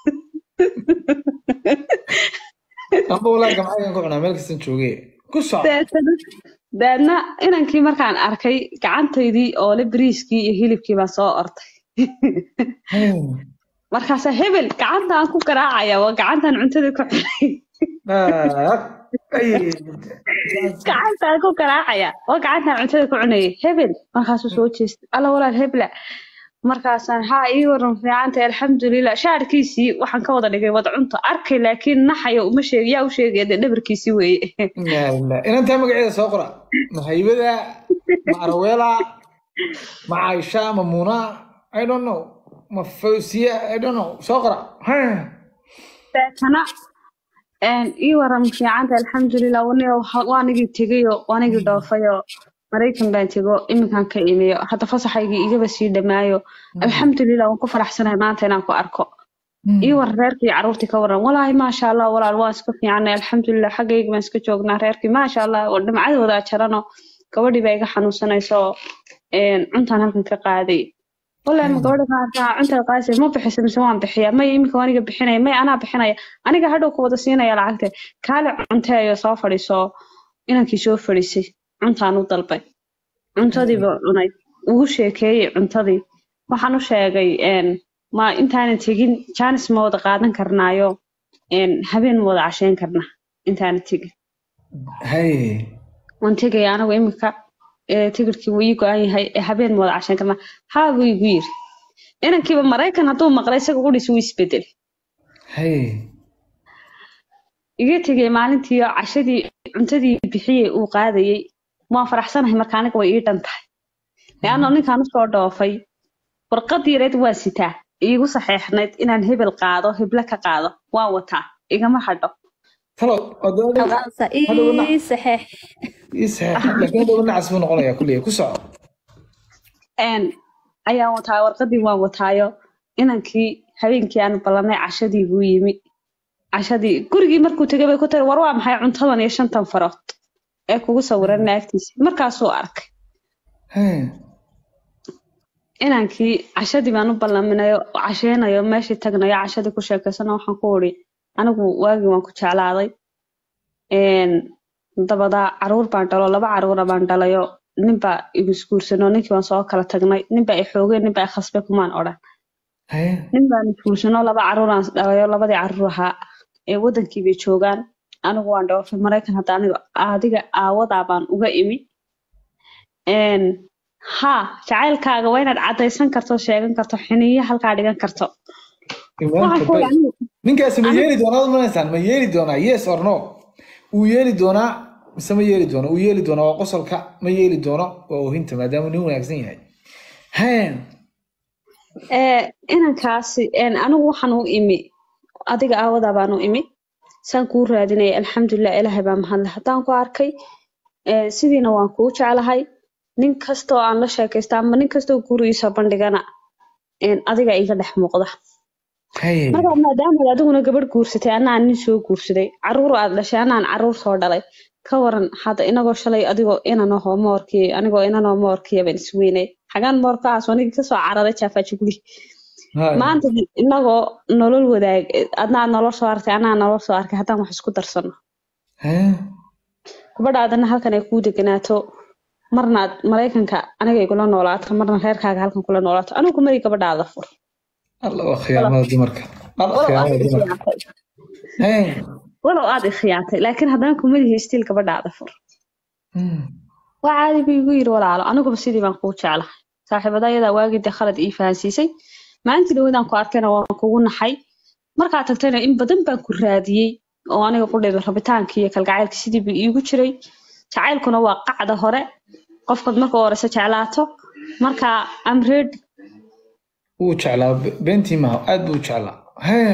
amba walaa gamcagan ku cunaa meel kastan jooge ku soco deetana deedna inankii markaan arkay gacantaydii oo le bariiskii iyo hilibkii baan soo ortay Haye. markaasa hebel gacantaan ku garaacaya waa gacantaan cuntada ku cunay Ah, ay. gacantaan ku garaacaya waa gacantaan cuntada ku cunayay hebel markaasuu soo jeestay alla walaal hebla markaasaan haa ii waran fiicantay alxamdulilah shaarkiisii waxaan ka wada dhigay wada cunto arkay laakiin naxaya uma sheeg yaa u sheegaya dee dhabarkiisii weeye Yaa ilaa. inantaa magaceeda soo qora ma haybada ma araweela ma caisha ma muna i don't know ma fawsiya i don't know soo qora Haye. deetana een, ii waran fiicanta alxamdulilah waniga waanigii tegayo waanigii dhoofayo maraykan baan tego iminkaan ka imiyo hadda fasaxaygii igaba sii dhamaayo alxamdulilah waan ku faraxsanahay maanta inaan ku arko ii waran reerkii carruurtii ka waran walaahi maasha allah walaal waan iska fiicanay alxamdulilah xaggayga baan iska joognaa reerkii maasha allah oo dhimcadoodaa jarano gabadhii baa iga xanuunsanayso een, cuntaan halkan ka qaaday wallahi ma gabadha qaata cuntada qaasi ma bixisa mise waan bixiya may iminka aniga bixinaya may anaa bixinaya aniga hadhow ku wada siinaya lacagta kaale cunteeyo soo fadhiiso inankii soo fadhiisay cuntaan u dalbay cuntadiiba cunay ugu sheekeeyey cuntadii waxaan u sheegay een, ma intaanan tegin jaanis ma wada qaadan karnaayo een, habeen ma wada casheyn karna intaanan tegin hay waan tegaya anagu iminka ee, tigirkii wuu ii go-an yahay ee habeen ma wada casheyn karnaa haa buu igu yiri inankiiba maraykan hadduu maqlay isaga qudhiis wuu isbedelay hay iga tegay maalintii oo cashadii cuntadii bixiyey uu qaadayey waan faraxsanahay marka aniga way ii dhan tahay leanno ninkaan usoo dhoofay warqadii yareed waa sitaa iigu saxeexnayd inaan hebel qaado heble ka qaado waan wataa igama hadho talo odooda Alqaasa Hadhowna- ii saxeex ii saxeex laakiin hadhow nacas buu noqonayaa kulliya ku soco een ayaan wataa warqadii waan wataayo inankii habeenkii aan ballanay cashadii buu yimi cashadii gurigii markuu tegay bay ku tiri war waa maxay cuntadan iyo shantan farood ee kugu sawiran naagtiisa markaasuu arkay hay inankii cashadii baan u ballaminayo casheynayo meeshii tagnayo cashadii ku sheekaysano waxaan ku uri anigu waagii waan ku jeclaaday Een, dabadaa caruur baan dhalo laba caruura baan dhalayo ninbaa igu isguursano ninkii waan soo kala tagnay ninbaa i xoogeen ninbaa i khasbay kumaan odhan hay nin baan isguursano laba caruuraan dhalayo labadii caruur ahaa ee wadankii bay joogaan anigu waan dhoofay maraykan hadda aniga adiga aawadaa baan uga imi Een, haa jacaylkaaga waa inaad caddaysan karto sheegan karto xiniyo halkaa dhigan karto imaanka waxaan ku bay uri anigu ninkaasi ma anigu- yeeli doonaa ad manaysaan ma yeeli doonaa yes or no wuu yeeli doonaa mise ma yeeli doono wuu yeeli doonaa waa qosolka ma yeeli doono waa oohinta maadaama nin wanaagsan yahay hay ee inankaasi een, anigu waxaan u imi adiga aawadaa baan u imi saan kuu raadinaya alxamdulilah ilaahay baa mahadle haddaan ku arkay ee, sidiina waan kuu jeclahay nin kastoo aan la sheekaysta ama nin kastoo gurigiisa bandhigana een, adiga iga dhex muuqda hay marka maadaama adiguna gabadh guursatay anaan nin soo guursaday caruur aad dhashay anaan caruur soo dhalay ka waran hadda inagoo shalay adigoo inan ahoo moorkii anigoo inan oo moorkiya baan isweynay xagaan moorkaas anigii kasoo cararay jaafaji guri hay maanta inagoo nolol wadaag adna aad nolol soo arkay anaa nolol soo arkay haddaan wax isku darsano hay gabadhaadana halkan ay kuu deganaato marna aad maraykanka aniga igula noolaato marna reerkaaga halkan kula noolaato anigu kumari gabadhaada fur alla waa khiyaamada dumarka alla walow aad khiyaamada i dumarka khiyaantay hay walow aad i khiyaantay laakiin haddana kumadihi stiil gabadhaada fur Hmm. waa caadi buu igu yiri walaalo aniguba sidii baan kuu jeclahay saaxiibadayadaa waagii dee khalad ii fahansiisay maalintii dhawadaan ku arkayna waan kugu naxay markaa tagtayna in badan baan ku raadiyey oo aniga qudhayba rabitaankii iyo kalgacaylka sidii buu iigu jiray jacaylkuna waa qacda hore qofkaad marka u horeysa jeclaato marka am ready wuu jeclaa be- beentii maaha aad buu u jeclaa hay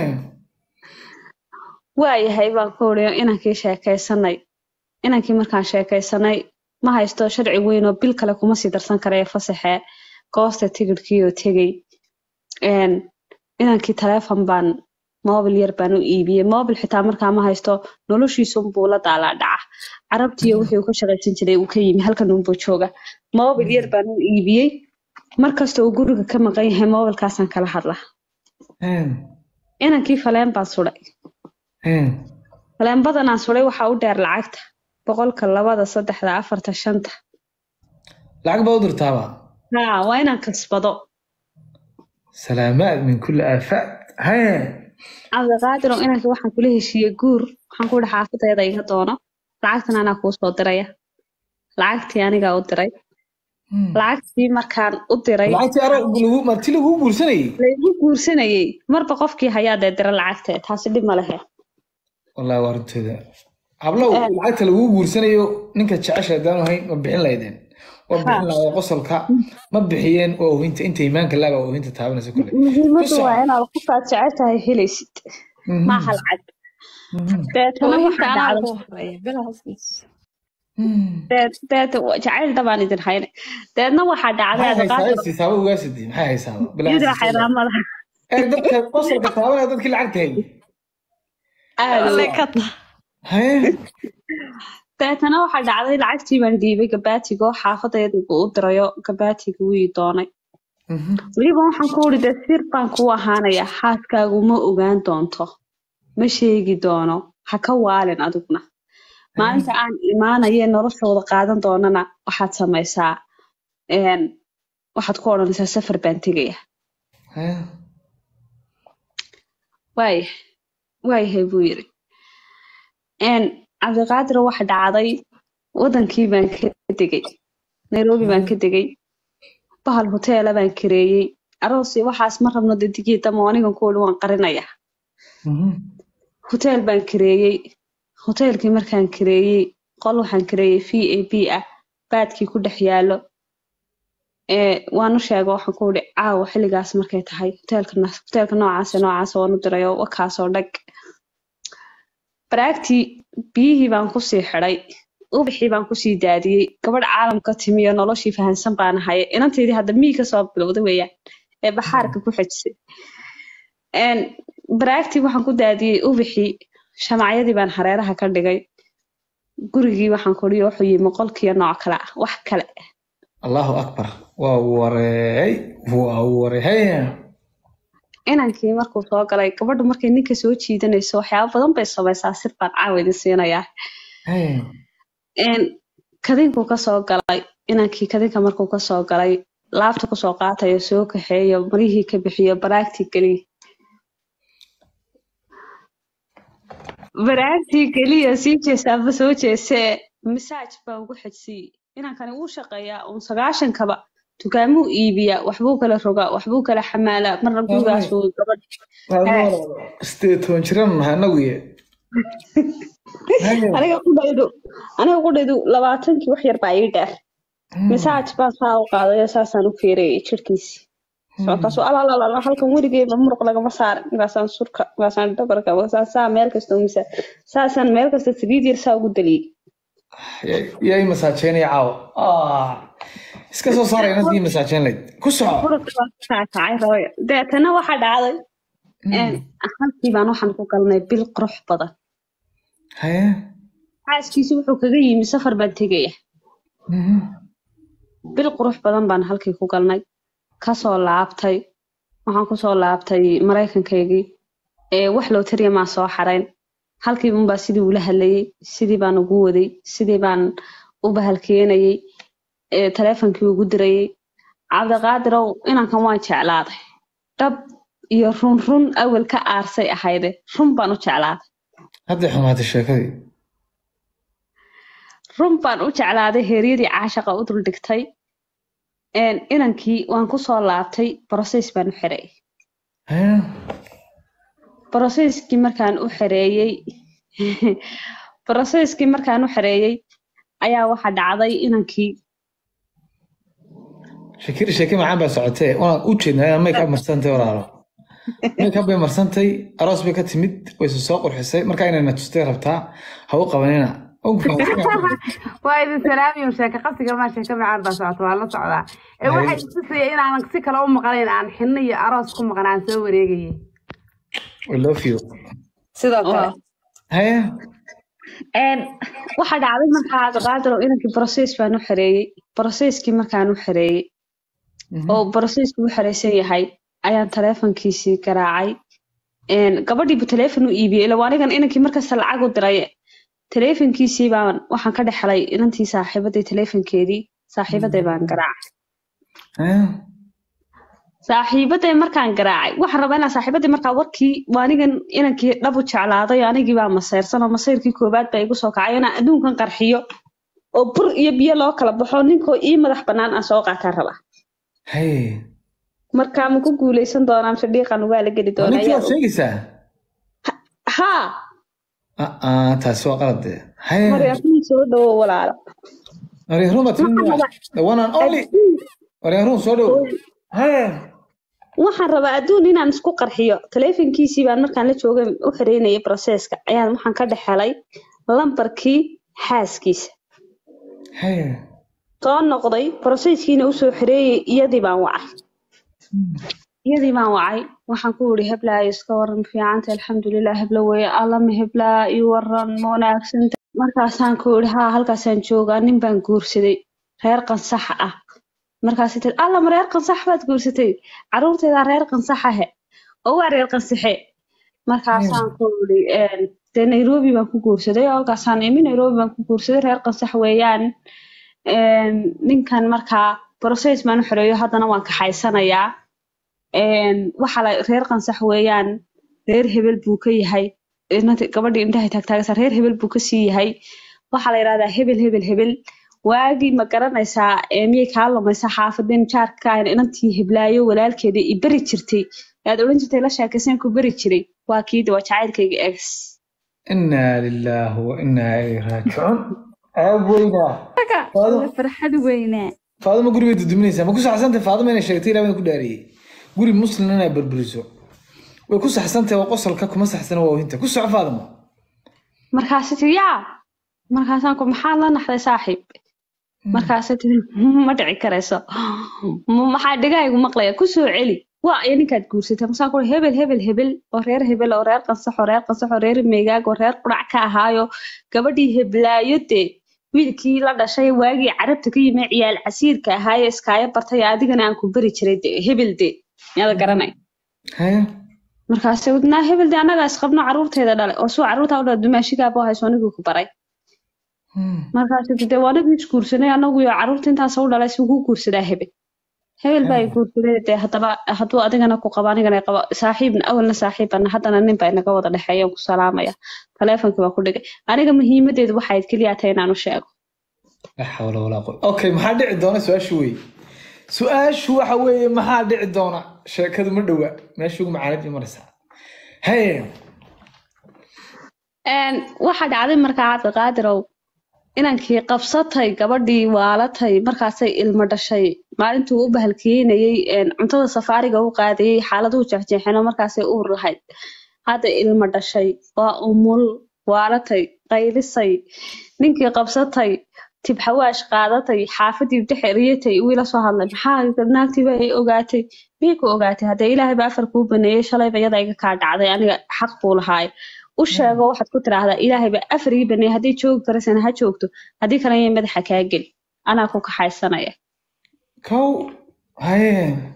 waayahay baan ku uriyo inankii sheekaysanay inankii markaan sheekaysanay ma haysto sharci weyn oo bil kale kuma sii darsan karaya fasaxee goosta tigidhkii oo tegey Een, inankii taleefon baan mobil yar baan u iibiyey mobil xitaa markaa ma haysto noloshiisunbuu la daalaa dhaca carabtiiyo wixii uu ka shaqaysan jiray uu ka yimi halkan unbuu jooga mobil yar baan u iibiyey markasta uu guriga ka maqan yahay mobilkaasaan kala hadlaa hay inankii faleen baan suday hay faleen badanaan suday waxaa u dheer lacagta boqolka labada saddexda afarta shanta lacag baa u dirtaaba haa waa inaan kasbado salaamaad min kulli aafaad hay cabdiqaadirow inankii waxaan kula heshiiyey guur waxaan ku ihi xaafadeeda iga doono lacagtan anaa kuu soo diraya lacagtii anigaa u diray Hmm. lacagtii markaan u diray lacagtii aro lagu marti lagu guursanayay laygu guursanayey marba qofkii hayaa dee dira lacagtee taasi dhib ma lehe wallahi waa runteeda hablow Een. lacagta lagu guursanayo ninka jecesha haddaanu hayn ma bixin lahaydeen waa bixin lahaa qosolka ma bixiyeen waa oohinta inta iimaanka laaba oohinta taabanaysa kule muhiimadu Ku waa soco. inaad qofkaad jeceshahay helaysid Mhm. maaha lacag Mhm. deetana Oohinta waxaa anaa dhacday ugu horeeya bila hoostiis Mhm. deet deet jacayl dabaan idin hayne deedna waxaa dhacday maxay haysaa cabdiqaadir siisaaba ugaasidi maxay haysaaba iyada xayraamada ee dadka qosolka taabanaya dadkii lacagta hayay aad Alle ka ta haye deetana waxaa dhacday lacagtii baan dhiibay gabaatigo xaafadeeda uu u dirayo gabaatiga wii doonay Mhm. weliba waxaan ku uri dee sir baan kuu ahaanaya xaaskaagu ma ogaan doonto ma sheegi doono ha ka waalin adiguna maalinta aan imaanaye noloshooda qaadan doonana waxaad samaysaa een, waxaad ku odhanaysaa safar baan tegaya Haya. waaya waayahay buu yiri een, cabdiqaadir waxa dhacday wadankii baan ka degay nairobi baan ka degay bahal hoteela baan kareeyey aroosi waxaas ma rabno dadigii damo anigan kuwali waan qarinaya Mhm. hoteel baan kareeyey hoteelkii markaan kareeyey qol waxaan kareeyey v a b ah baadkii ku dhex yaalo ee waan u sheega waxaan ku ihi caawa xilligaas markay tahay hoteelka na- hoteelka noocaas iyo noocaas waan u diray oo wakaasoo dhag baraagtii biyihii baan kusii xidhay ubaxii baan kusii daadiyey gabadh caalamka timi oo noloshii fahansan baan ahay inanteedii hadda mii kasoo bilowda weeyaan ee baxaarka ku xejisay Een, baraagtii waxaan ku daadiyey ubaxii shamacyadii baan hareeraha ka dhigay gurigii waxaan kudhiyo wuxuu yimi qolkiiyo nooc kale ah wax kale allahu akbar waa wareey waa wareey Haya. inankii markuu soo galay gabadhu markay ninka soo jiidanayso waxyaabo badan bay samaysaa sir baan caawa idin siinayaa Haya. Een, kadinkuu kasoo galay inankii kadinka markuu kasoo galay laabta kusoo qaatayo soo kaxeeyo marihii ka bixiyo baraagtii geliya baraagtii geliya sii jeesaaba soo jeesee masaaj baa ugu xejsiyey inankani wuu shaqeeyaa uun sagaashankaba dukaamuu iibiyaa waxbuu kala rogaa waxbuu kala xamaalaa marna gurigaasuu gabadh sideed toban jiran nahay anagu ye Haya. aniga qudhaydu aniga qudhaydu labaatankii wax yar baa ii dheer masaaj baan saa u qaadayo saasaan u fiirayay jirhkiisii markaasuu alalala halkan weligeeba muruq lagama saarin markaasaan surka markaasaan dhabarka markaasaan saa meel kasta u misa saasaan meel kasta saliid yar saa ugu daliyey yaa ii masaajeynaya caawa Ah. iska soo saara inaad ii masaajeyn layd ku soco muruqa baa kaakacay rabaya deetana waxaa dhacday een, halkii baan waxaan ku galnay bil qurux badan Haya. xaaskiisi wuxuu kaga yimi safar baan tegaya Mhm. bil qurux badan baan halkii ku galnay kasoo laabtay waxaan kusoo laabtay maraykankaygii ee wax looteriya maa soo xarayn halkii unbaa sidii ula hadlayay sidii baan ugu waday sidii baan u bahalkeenayay ee taleefonkii ugu dirayay cabdiqaadirow inankan waan jeclaaday dhab iyo run run awel ka aarsay ahayde run baan u jeclaaday hadday xumaatay sheekadii run baan u jeclaaday heeryadii caashaqa u dul dhigtay Een, inankii waan kusoo laabtay broses baan u xiray Haya. broseskii markaan u xereeyey broseskii markaan u xereeyey ayaa waxa dhacday inankii shakiri sheeke macaan baa socotee waan u jeednaa inaad make up marsantay walaalo make up bay marsantay aroos bay ka timid way isu soo qurxisay markaa inayna tustay rabtaa ha u qabanina Waan ku fahamsanahay. waa idin salaamiyo sheeko qasiga maa sheeko macaan baa socota waa la socdaa ee waxay istusaya inaanan si kale u maqlayn aan xinno iyo aroos ku maqan aan soo wareegayay we love you sidoo kale haya Een, waxa dhacday markaa cabdiqaadirow inankii broses baan u xereeyey broseskii markaan u xereeyey oo brosesku u xereysan yahay ayaan taleefonkiisii garaacay Een, gabadhiibu taleefon u iibiyey ila waa anigan inankii markasta lacag u diray taleefonkiisii baan waxaan ka dhexlay inantii saaxiibaday taleefonkeedii saaxiibaday baan garaacay haya saaxiibaday markaan garaacay waxaan rabaa inaan saaxiibaday markaa warkii waa anigan inankii dhab u jeclaaday oo anigii baa masayrsan oo masayrkii koobaad baa igu soo kacay inaan adduunkan qarxiyo oo bur iyo biyo loo kala baxo ninkoo ii madax bannaan aan soo qaataan rabaa haya markaa ma ku guuleysan doonaa mise dhiiqan waa la geli doonaa ninkii waad yaa- sheegaysaa haa aa taasi waa qalad dee haya maryaafin soo dhawo walaalo maryaruun baad timid the one and only maryaruun soo dhow haya waxaan rabaa adduun inaan isku qarxiyo taleefonkiisii baan markaan la joogay u xireynayay broseska ayaan waxaan ka dhex helay lambarkii xaaskiisa haya soo noqday broseskiina usoo xireeyay iyadii baan wacay iyadii baan wacay waxaan ku yidhi heblaayo iska waran fiicanta alxamdulilah hebla weye allama heblaa ii waran ma wanaagsanta markaasaan ku yidhi haa halkaasaan joogaa nin baan guursaday reer qansax ah markaasay tiri alla ma reer qansax baad guursatay caruurtaydaa reer qansaxahe oo waa reer qansaxe markaasaan ku iri dee nairobi baan ku guursaday oo halkaasaan imi nairobi baan ku guursaday reer qansax weeyaan Een, ninkan markaa process baan u xoreeyo haddana waan kaxaysanayaa Een, waxa la reer qansax weeyaan reer hebel buu ka yahay inanti- gabadhii indhahay taagtaagaysa reer hebel buu kasii yahay waxaa la yidhahdaa hebel hebel hebel waagii ma garanaysaa ee miyay kaa lumaysa xaafadeen jaarka ahayn inantii heblaayo walaalkeeda i beri jirtay aad odhan jirtay la sheekayseen ku beri jiray waa kiidi waa jacaylkayga ex inaa lilaahi wa inaa ilayhi raajicuun ceeb weynaa Waa farxad weynaa faadimo guri bay duduminaysaa ma ku saxsantay faadimo inay sheegtay ilaa ku dhaariyey guri muslim inay burburiso way ku saxsantahay waa qosolka kuma saxsana waa ohinta ku soco faadimo markaasay tiri yaa markaasaan ku maxaad la naxday saaxiib markaasay tiri ma dhici karayso "Ma- maxaa dhigahaygu maqlaya kusoo celi waa iyo ninkaad guursatay masaan ku hebel hebel hebel oo reer hebel oo reer qansax oo reer qansax oo reer meegaag oo reer qurac ka ahaayo gabadhii heblaayo dee wiilkii la dhashay waagii carabta ka yimi ciyaal casiirka ahaaye iskaayo bartay adigana aan ku beri jiray de hebel de miyaada garanay haya markaasay wadnaa hebel de annagaa isqabno caruurteeda dhalay oo suu caruurtaa u dhala dumaashigaaba hayso anigii ku baray markaasay tiri, dee waa anagii isguursanay anagu iyo caruurta intaas u dhalay suu ku guursadaa hebel hebel baa i guursaday dee haddaba hadduu adigana ku qabo anigana i qabo saaxiibna awalna saaxiibana haddana nin baa inaga wada dhexeeya ku salaamaya taleefonkii baa ku dhigay aniga muhiimadeedu waxay keliya tahay inaan u sheego laa xawla walaa quwa okay maxaa dhici doona su-aashu weeye su-aashu waxa weeye maxaa dhici doona sheekadu ma dhowa meesha ugu macaanid bay maraysaa haye Een, waxaa dhacday markaa cabdiqaadirow inankii qabsatay gabadhii waalatay markaasay ilmo dhashay maalintuu u bahalkiinayey een, cuntada safaariga u qaadayey xaaladuhu jeexjeexeen oo markaasay uur lahayd hadda ilmo dhashay waa umul waalatay qaylisay ninkii qabsatay tibxawaash qaadatay xaafadii dhexeriyatay wiila soo hadlay maxaa naagtiiba ay ogaatay miyay ku ogaatay haddee ilaahay ba afar kuu baneeyey shalayba iyada iga kaa dhacday aniga xaq buu lahaay u sheego waxaad ku tiraahdaa ilaahay ba afar ii baneeyey haddii joogi karaysana ha joogto haddii kale yay madaxa kaa geli anaa ku kaxaysanaya kow haye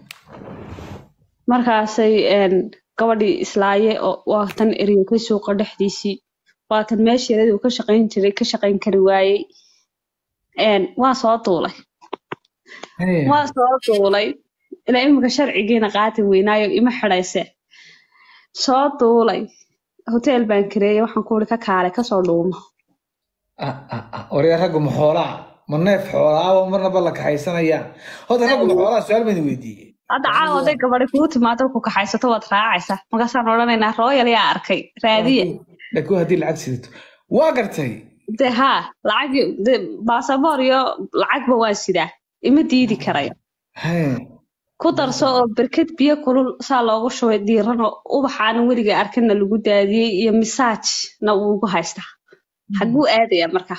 markaasay een, gabadhii islaaye oo waa tan eriyotay suuqa dhexdiisii waa tan meesheedii uu ka shaqayn jiray ka shaqayn kari waayey Een, waa soo duulay haye waa soo duulay ilaa imika sharcigiina qaati weynaayo ima xidhayse soo duulay hotel baan kareeyey waxaan ku uri ka kaalay kasoo dhuumo Ah, ah, ah. waryaa raggu ma xoolaa ma neef xoolaa marnaba la kaxaysanayaa horta raggu ma xoolaa su-aal baan weydiiyey hadda caawa hadday gabadhi kuu timaado ku kaxaysato waad raacaysaa markaasaan odhanaynaa royal yaa arkay raadiye laakiin haddii lacag sidato waa gartay de haa lacag de baasaboor iyo lacagba waa sidaa ima diidi karayo haye ku darso oo berked biyo kulul saa loogu shubay diiran oo ubaxaanan weliga arkinna lagu daadiyey iyo misaajna uu ugu haystaa xaguu aadaya marka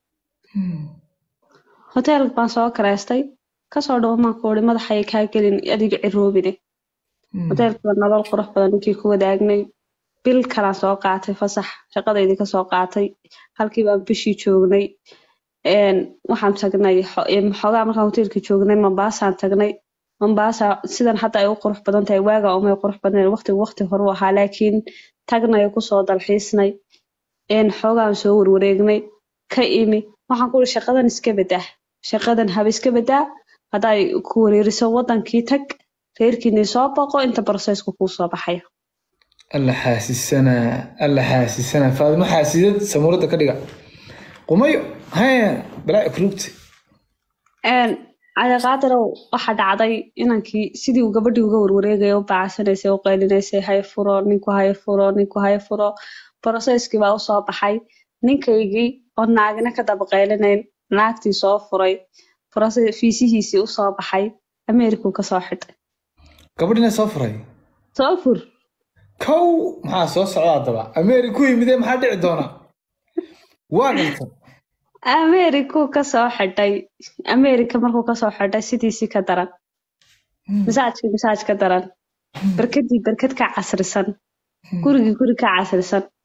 hotel baan soo kareystay kasoo dhawmaan ku uri madaxay kaa gelin adiga ciroobine hoteelkiiba nolol qurux badan ninkii ku wadaagnay bil kalaan soo qaatay fasax shaqadaydii kasoo qaatay halkii baan bishii joognay Een, waxaan tagnay xo- em, xoogaa markaan hoteelkii joognay mambaasaan tagnay mambaasa sidan hadda ay u qurux badan tahay waaga umay qurux badnayn waqtigu waqti hore u ahaa laakiin tagnayo kusoo dalxiisnay Een, xoogaan soo warwareegnay ka imi waxaan ku uri shaqadan iska badaa shaqadan haba iska badaa hadday ku wareeriso wadankii tag reerkiinii soo boqo inta barosesku kuu soo baxaya alla xaasisanaa alla xaasisanaa faadimo xaasidad samuurada ka dhiga qumayo haye balaa kurugta Een, cadaaqaadirow waxaa dhacday inankii sidii uu gabadhii uga warwareegaya u bacaysanaysay u qaylinaysay haye furo ninku haye furo ninku haye furo broseskii baa usoo baxay ninkaygii oo naagina ka daba qaylinayn naagtii soo furay brose- fiisihiisii usoo baxay ameerikuu kasoo xidhay gabadhina soo furay soo fur kow maxaa soo socda haddaba ameeri ku yimidee maxaa dhici doona waa garta ameerikuu kasoo xidhay ameerika markuu kasoo xidhay sidiisii ka daran misaajkii misaaj ka daran berkadii berkad ka casrisan gurigii guri ka casrisan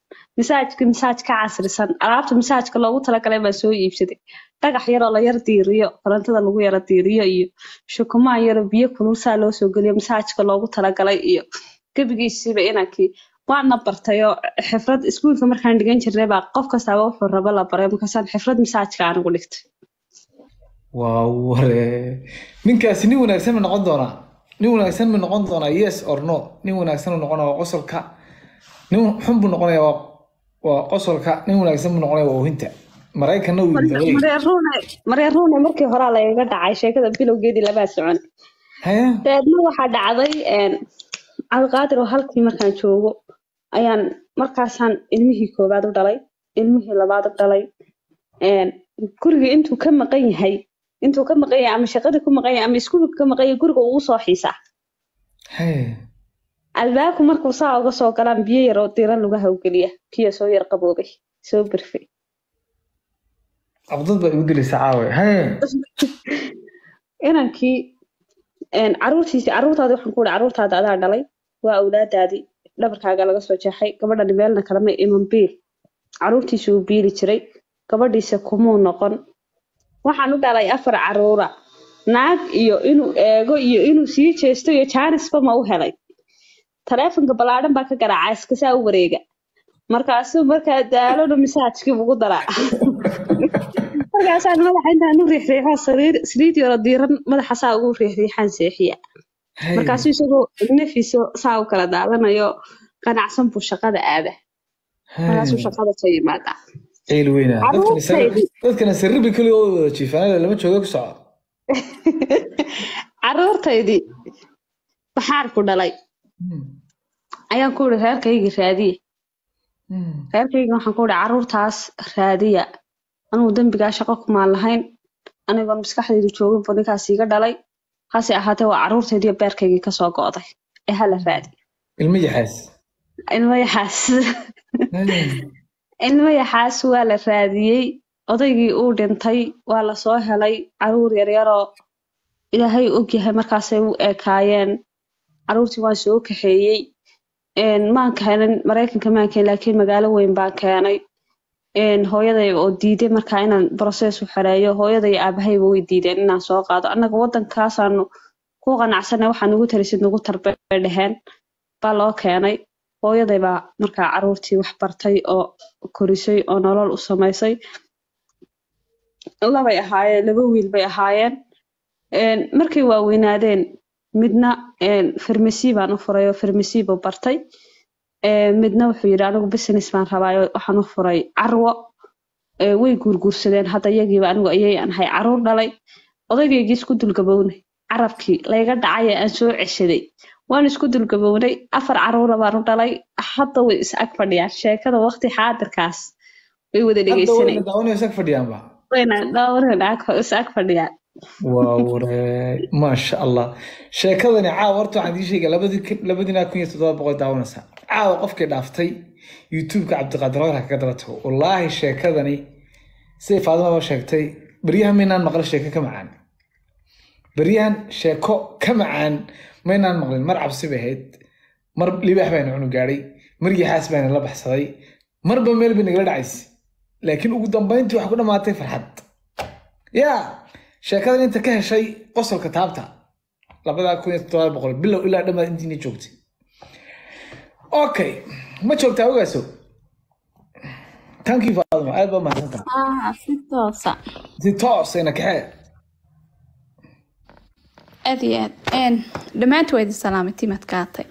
misaajka misaaj ka casrisan alaabta misaajka loogu talagalay baan soo iibsaday dhagax yaroo la yar diiriyo korontada lagu yara diiriyo iyo shukumaan yaroo biyo kulul saa loo soo geliyo misaajka loogu talagalay iyo gebigiisiiba inankii waana bartayoo xifrad iskuulka markaan dhigan jirnay baa qof kastaaba wuxuu rabo la baray markaasaan xifrad misaajka anigu dhigtay waa ware ninkaasi nin wanaagsan ma noqon doonaa nin wanaagsan ma noqon doonaa yes or no nin wanaagsan ma noqonaya waa qosolka nin xun buu noqonaya waa waa qosolka nin wanaagsan buu noqonaya waa oohinta maraykanna wuu yidhi marya ruune markii horaa lagaga dhacay sheekada bilowgeedii labaa socon haya dabeedna waxaa dhacday cabdiqaadir oo halkii markaan joogo ayaan markaasaan ilmihii koowaad u dhalay ilmihii labaad u dhalay guriga intuu ka maqan yahay intuu ka maqan yahay ama shaqada ku maqan yahay ama iskuulka ka maqan yahay guriga uu soo xiisaa haya albaabku markuu saa uga soo galaan biyo yar oo diiran lagu hawgeliya kiyo soo yar qaboobay soo birfay abdad baa igu gelaysa caawe haya inankii caruurtiisi caruurtaadi waxaan ku ihi caruurtaada adaa dhalay waa awlaadaadii dhabarkaaga laga soo jeexay gabadhani meelna kalama iman biil caruurtiisa uu biili jiray gabadhiisa kumuu noqon waxaan u dhalay afar caruura naag iyo inuu eego iyo inuu sii jeesto iyo jaanisba ma u helay taleefonka ballaadhan baa ka garaacaa iskasaa u wareega markaasuu markaa daalona misaajkii ugu daraa markaasaan madaxa intaan u riixriixo sariir saliid yaro diiran madaxa saa ugu riixriixaan seexiya markaasuu isagoo nafiisa saa u kala daadanayo qanacsan buu shaqada aada markaasuu shaqada soo yimaadaa ciil weyna Caruurtaydi. dadkana saribi keliya oo wada jiifaanada lama jooga ku soco caruurtaydii baxaarku dhalay ayaan ku ihi reerkaygii raadiye reerkayga waxaan ku ihi caruurtaas raadiya anugu dembigaa shaqo kumaan lahayn anigoon maskaxdaydu joogin buu ninkaas iga dhalay hase ahaatee waa caruurtaydii beerkaygii kasoo go'day ee hala raadi ilmo yaxaas ilmo yaxaas ilmo yaxaas waa la raadiyey odaygii uu dhintay waa lasoo helay caruur yaryaroo ilaahay ogyahay markaasay u ekaayeen caruurtii waan soo kaxeeyey maan keenin maraykanka maan keenin laakiin magaalo weyn baan keenay hooyaday oo diiday markaa inaan process u xereeyo hooyaday iyo aabahayba way diideen inaan soo qaado annaga waddankaasaanu ku qanacsanay waxaa nugu tarisid nugu tarbay dheheen baa loo keenay hooyaday baa markaa caruurtii wax bartay oo korisay oo nolol u samaysay labay ahaayeen laba wiil bay ahaayeen markay waaweynaadeen midna farmasi baan u furay oo farmasi buu bartay midna wuxuu yidhi anigu business baan rabaayo waxaan u furay carwo way guurguursadeen hadda iyagiiba anigu ayay aan ahay caruur dhalay odaygaygii isku dulgabownay carabkii layga dhacay ee aan soo ceshaday waan isku dulgabownay afar caruura baan u dhalay hadda way is ag fadhiyaan sheekada waqti xaadirkaas way wada dhegeysanayaan daawanaya sag fadhiyaanba wayna dhowrna is ag fadhiyaan waa ware maasha allah sheekadani caawa horta waxaan idiin sheegaya labadii labadiina kun iyo toddoba boqol daawanaysa caawa qofkii dhaaftay youtubeka cabdiqaadir hoyr ha kaga daba tago wallaahi sheekadani siday faadimaba sheegtay beryahan maynaan maqlin sheeko ka macaan beryahan sheeko ka macaan maynaan maqlin mar cabsi bay ahayd mar libaax bayna cunu gaadhay mar yaxaas bayna la baxsaday marba meel bay nagala dhacaysay laakiin ugu dambayntii waxay ku dhammaatay farxad yaa sheekadan inta ka heshay qosolka taabta labadaa kun iyo toddoba boqol bilow ilaa dhammaad intiina joogtay okay ma joogtaa ogaaso tankii faadimo aad baa mahadsantaha ah si toosa si toosayna kaxee aad iyo aad een dhammaantu waa idin salaamay timad kaatay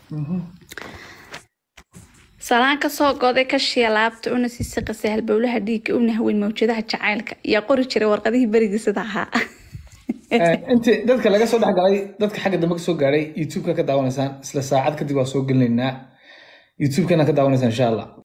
salaan kasoo goday kashiya laabta una sii siqasay halbowlaha dhiigga una haweyn mawjadaha jacaylka yaa qori jiray warqadihii berigii sida ahaa intii dadka laga soo dhexgalay dadka xagga dambe kasoo gaadhay youtubeka ka daawanaysaan isla saacad kadib waa soo gelinaynaa youtubekana ka daawanaysaan insha allah